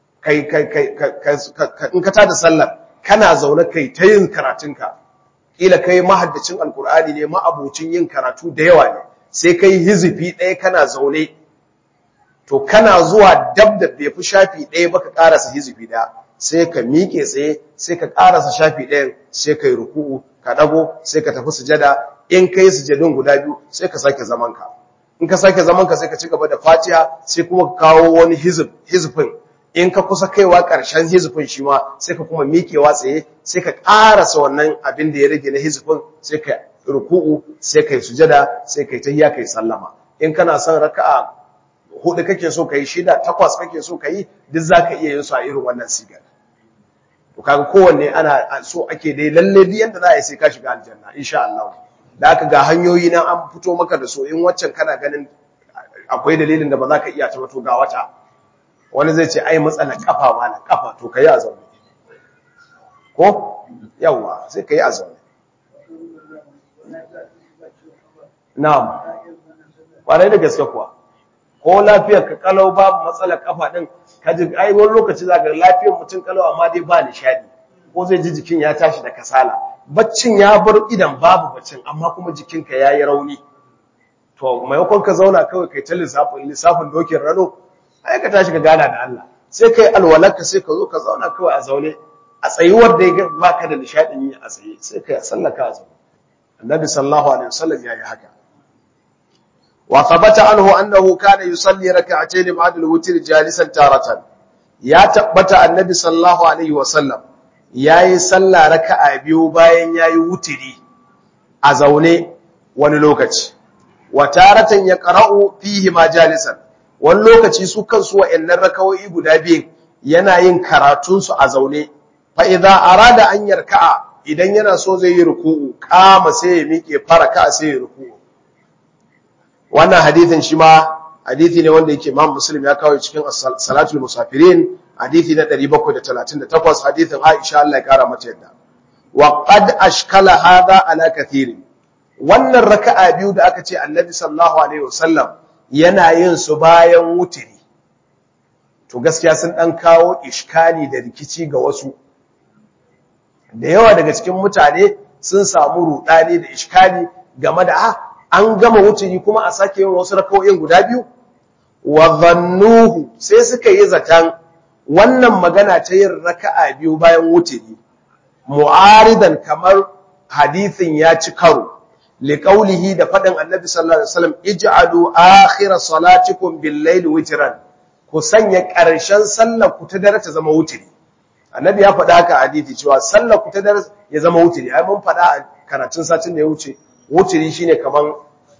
in ka tada sallar kana zaune kai ta yin karatunka ƙila kai mahaddacin alƙur'ani ne ma'abocin yin karatu da yawa ne sai ka yi hizifi ɗaya kana zaune to kana zuwa dab da bai fi shafi ɗaya ba ka ƙarasa hizifi ɗaya sai ka miƙe tsaye sai ka ƙarasa shafi ɗayan sai ka yi ruku'u ka ɗago sai ka tafi sujada in ka yi sujadun guda biyu sai ka sake zamanka in ka sake zamanka sai ka ci gaba da fatiha sai kuma ka kawo wani hizifin in ka kusa kaiwa ƙarshen hizifin shi ma sai ka kuma miƙewa tsaye sai ka ƙarasa wannan abin da ya rage na hizifin sai ka ruku'u sai ka yi sujada sai ka yi tahiyya ka yi sallama in kana son raka'a hudu kake so ka yi shida takwas kake so ka yi duk za ka iya yin su a irin wannan sigar to kaga kowanne ana so ake dai lalle duk yanda za a yi sai ka shiga aljanna insha Allah da aka ga hanyoyi nan an fito maka da so in waccan kana ganin akwai dalilin da ba za ka iya ta to ga wata wani zai ce ai matsalar kafa ma na kafa to kai a zaune ko yawa sai kai a zaune na'am kwarai da gaske kuwa ko lafiyar ka kalau babu matsalar kafa din ka ji ai wani lokaci zaka ga lafiyar mutum kalau amma dai ba nishadi ko zai ji jikin ya tashi da kasala baccin ya bar idan babu baccin amma kuma jikinka yayi rauni to maimakon ka zauna kawai kai ta lissafin lissafin dokin rano ai ka tashi ka gana da Allah sai kai alwalarka sai ka zo ka zauna kawai a zaune a tsayuwar da ya baka da nishadin yi a tsaye sai ka sallaka a zaune annabi sallallahu alaihi wasallam yayi haka wa thabata anhu annahu kana yusalli rak'atayn ba'da al-witr jalisan taratan ya tabbata annabi sallallahu alaihi wasallam yayi sallah raka'a biyu bayan yayi wutiri a zaune wani lokaci wa taratan yaqra'u fihi ma jalisan wani lokaci su kansu wa'annan rakawoyi guda biyu yana yin karatun su a zaune fa idza arada an yarka'a idan yana so zai yi ruku'u kama sai ya miƙe faraka sai ya ruku'u wannan hadithin shi ma hadithi ne wanda yake Imam Muslim ya kawo cikin Salatul Musafirin hadithi na 738 hadithin Aisha Allah ya kara mata yadda wa qad ashkala hadha ala kathirin wannan raka'a biyu da aka ce Annabi sallallahu alaihi wasallam yana yin su bayan wutiri to gaskiya sun dan kawo iskali da rikici ga wasu da yawa daga cikin mutane sun samu rudani da iskali game da ah an gama wuturi kuma a sake yin wasu rakawoyin guda biyu wa zannuhu sai suka yi zatan wannan magana ta yin raka'a biyu bayan wuturi mu'aridan kamar hadithin ya ci karo liqaulihi da fadin annabi sallallahu alaihi wasallam ij'alu akhir salatikum bil-layli witran ku sanya ƙarshen sallar ku ta dare ta zama wuturi annabi ya faɗa haka hadisi cewa sallar ku ta dare ya zama wuturi ai mun faɗa a karatun satin da ya wuce wuturi shine kaman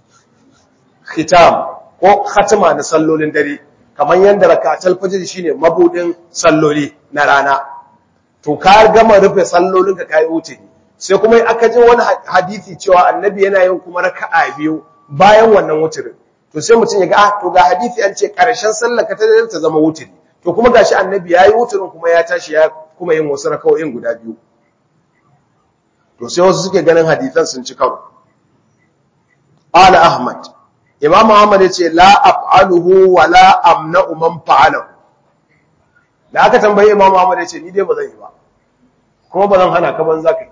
khitam ko khatima na sallolin dare kaman yanda rakatul fajr shine mabudin salloli na rana to ka gama rufe sallolin ka kai wuturi sai kuma aka ji wani hadisi cewa annabi yana yin kuma raka'a biyu bayan wannan wuturin to sai mutum ya ga ah to ga hadisi an ce karshen sallar ka ta dare ta zama wuturi to kuma gashi annabi yayi wuturin kuma ya tashi ya kuma yin wasu raka'o'in guda biyu to sai wasu suke ganin hadisan sun ci karo Ala Ahmad, Imam Ahmad ya ce, La af'aluhu wa la amna'u man fa'alahu. Da aka tambayi Imam Ahmad ya ce, Ni dai ba zan yi ba, kuma ba zan hana ka ban za ka yi.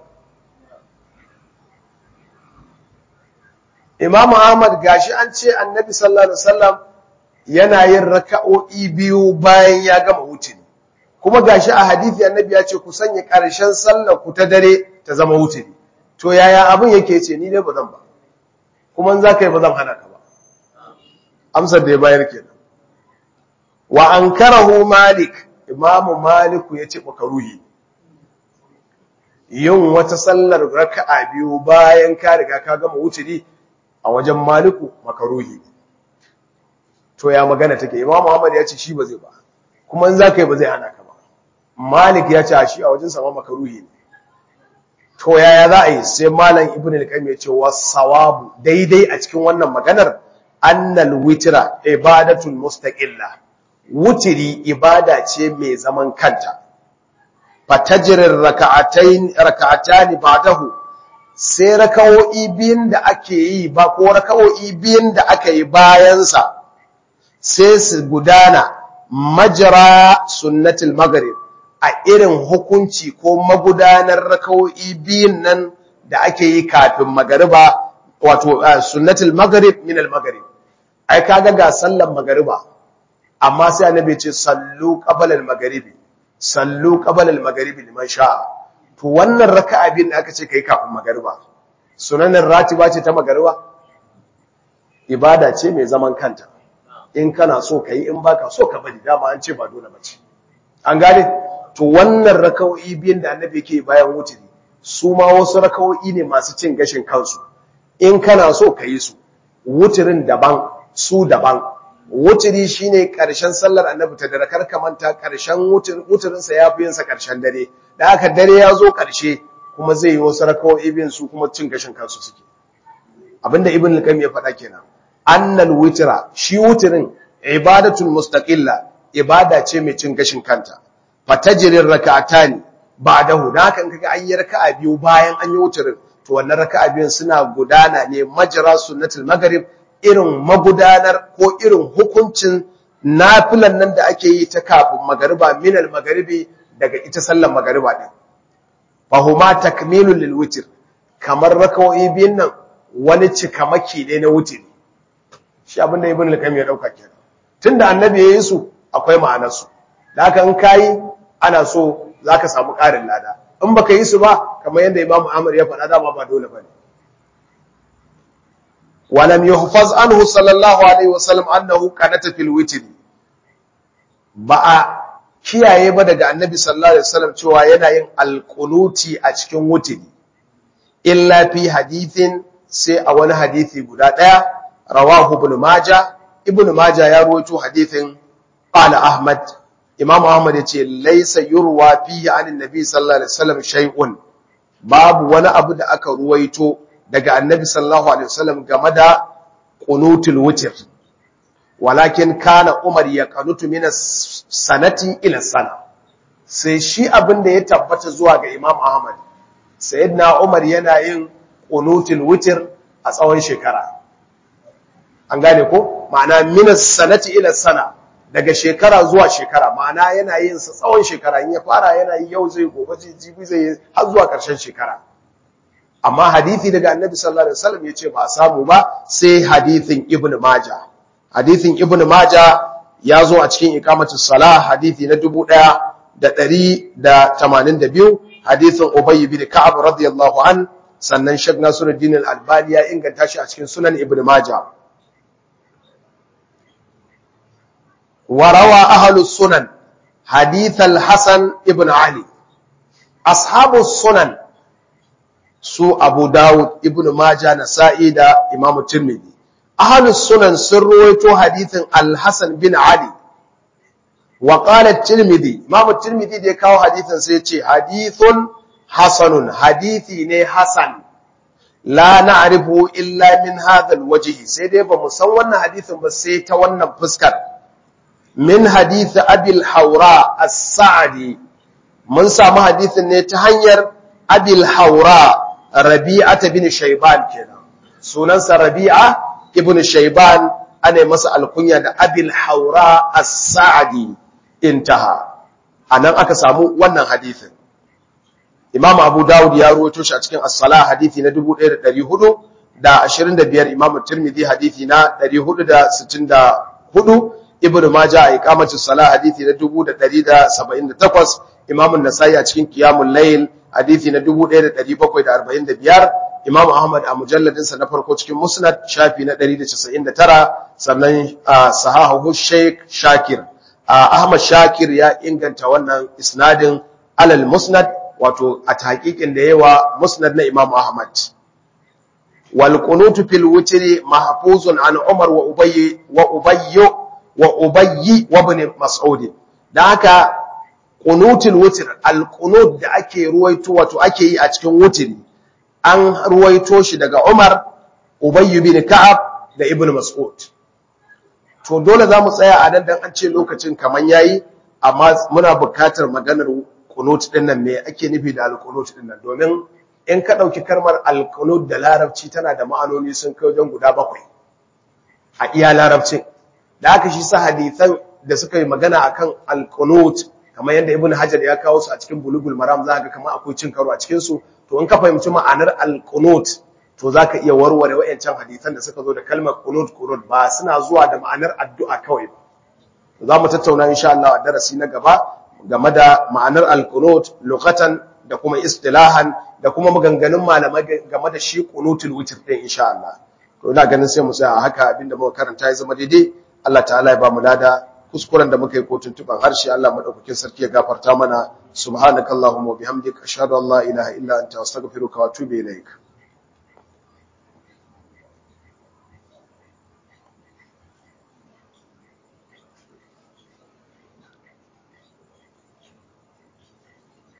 Imam Ahmad gashi an ce annabi sallallahu Alaihi wasallam yana yin raka'o'i biyu bayan ya gama wuce kuma gashi a hadithi annabi ya ce ku sanya ƙarshen sallar ku ta dare ta zama wuce to yaya abin yake ce ni dai ba zan ba kuma za ka yi ba zan hana ka ba amsar da ya bayar kenan wa an karahu malik imamu maliku ya ce makaruhi yin wata sallar raka'a biyu bayan ka riga ka gama wuturi a wajen maliku makaruhi to ya magana take imamu muhammad ya ce shi ba zai ba kuma in za ka yi ba zai hana ka ba malik ya ce a shi a wajen sama makaruhi ne to yaya za a yi sai malam ibn al-qayyim ya ce wasawabu daidai a cikin wannan maganar annal witra ibadatun mustaqilla wutiri ibada ce mai zaman kanta fatajrir raka'atayn raka'atani ba'dahu sai raka'o'i biyun da ake yi ba ko raka'o'i biyun da aka yi bayan sa sai su gudana majra sunnatul maghrib a irin hukunci ko magudanar rakawo'i biyun nan da ake yi kafin magariba wato sunnatul maghrib min al maghrib ai kaga ga sallan magariba amma sai annabi ce sallu qabla al maghribi sallu qabla al maghribi liman sha'a to wannan raka'a biyun da aka ce kai kafin magariba sunanin ratiba ce ta magariba ibada ce mai zaman kanta in kana so kai in baka so ka bari dama an ce ba dole bace an gane to wannan raka'o'i biyan da annabi yake bayan wuturi su ma wasu raka'o'i ne masu cin gashin kansu in kana so ka yi su wuturin daban su daban wuturi shine karshen sallar annabi ta dare kar ka manta karshen wuturin sa yafi yin sa karshen dare da haka dare ya zo karshe kuma zai yi wasu raka'o'i biyan su kuma cin gashin kansu suke abinda ibn al-qayyim ya faɗa kenan annal witra shi wuturin ibadatul mustaqilla ibada ce mai cin gashin kanta fatajirin raka'atani ba'dahu da haka in kaga an yi raka'a biyu bayan an yi wuturin to wannan raka'a biyun suna gudana ne majra sunnatul maghrib irin magudanar ko irin hukuncin nafilan nan da ake yi ta kafin magariba minal magharibi daga ita sallar magariba din fahuma takmilul lil witr kamar raka'o'i biyun nan wani cikamaki ne na wutiri shi abinda ibn al-qayyim ya dauka kenan tunda annabi yayin su akwai ma'anar su da haka in kayi ana so zaka samu ƙarin lada in baka yi su ba kamar yadda Imam Ahmad ya faɗa dama ba dole bane ولم يحفظ عنه صلى الله عليه وسلم أنه كانت في الوتر ba kiyaye ba daga annabi sallallahu alaihi wasallam cewa yana yin alqunuti a cikin wutiri illa fi hadithin sai a wani hadisi guda daya rawahu ibn majah ibn majah ya rawaito hadithin qala ahmad imam ahmad yace laysa yurwa fihi anin nabi sallallahu alaihi wasallam shay'un babu wani abu da aka ruwaito daga annabi sallallahu alaihi wasallam game da qunutul witr walakin kana umar ya qanutu min sanati ila sana sai shi abin da ya tabbata zuwa ga imam ahmad sayyidina umar yana yin qunutul witr a tsawon shekara an gane ko ma'ana min sanati ila sana daga shekara zuwa shekara ma'ana yana yin sa tsawon shekara in ya fara yana yi yau zai gobe zai jibi zai har zuwa ƙarshen shekara amma hadithi daga annabi sallallahu alaihi wasallam yace ba samu ba sai hadithin ibnu majah hadithin ibnu majah ya zo a cikin iqamatu salah hadithi na 1182 hadithin ubay bin ka'ab radiyallahu an sannan shaykh nasiruddin al-albani ya inganta shi a cikin sunan ibnu majah وروى أهل السنن حديث الحسن ابن علي أصحاب السنن su Abu Dawud, Ibn Majah, Nasa'i da Imam Tirmidhi. Ahlus Sunan sun ruwaito hadithin Al-Hasan bin Ali. Wa qala Tirmidhi, Imam Tirmidhi da ya kawo hadithin sai ya ce hadithun hasanun, hadithi ne hasan. La na'rifu illa min hadha al-wajh. Sai dai ba mu san wannan hadithin ba sai ta wannan fuskar. Min hadith Abi al-Hawra As-Sa'di. Mun samu hadithin ne ta hanyar Abi al-Hawra Rabi'ata bin Shayban kenan sunansa Rabi'a ibn Shayban ana masa alkunya da Abil Haura As-Sa'di intaha anan aka samu wannan hadisin Imam Abu Dawud ya rawaito shi a cikin As-Salah hadisi na 1425 Imam Tirmidhi hadisi na 464 Ibn Majah a iqamatu salah hadisi na 1178 Imam An-Nasa'i a cikin Qiyamul Layl hadisi na 1745 Imam Ahmad a mujalladinsa na farko cikin Musnad shafi na 199 sannan sahahu Sheikh Shakir Ahmad Shakir ya inganta wannan isnadin alal Musnad wato a tahqiqin da yawa Musnad na Imam Ahmad wal qunutu fil witri mahfuzun an Umar wa Ubay wa Ubay wa Ubay wa ibn Mas'ud dan haka qunutul witr al-qunut da ake ruwaito wato ake yi a cikin wutri an ruwaito shi daga Umar Ubay bin Ka'ab da Ibn Mas'ud to dole zamu tsaya a nan dan an ce lokacin kaman yayi amma muna buƙatar maganar qunut din nan me ake nufi da al-qunut din nan domin in ka dauki kalmar al-qunut da larabci tana da ma'anoni sun kai wajen guda bakwai a iya larabcin da haka shi sa hadisan da suka yi magana akan al-qunut kamar yadda ibn hajar ya kawo su a cikin bulugul maram za ka kamar akwai cin karo a cikin su to in ka fahimci ma'anar al-qunut to zaka iya warware wayancan hadisan da suka zo da kalmar qunut qunut ba suna zuwa da ma'anar addu'a kawai ba za mu tattauna insha Allah a darasi na gaba game da ma'anar al-qunut lughatan da kuma istilahan da kuma maganganun malamai game da shi qunutul witr din insha Allah to ina ganin sai mu tsaya haka abinda muka karanta ya zama daidai Allah ta'ala ya ba mu lada kuskuren da muka yi ko tuntuban harshe Allah madaukakin sarki ya gafarta mana subhanakallahumma wa bihamdika ashhadu an la ilaha illa anta astaghfiruka wa atubu ilaik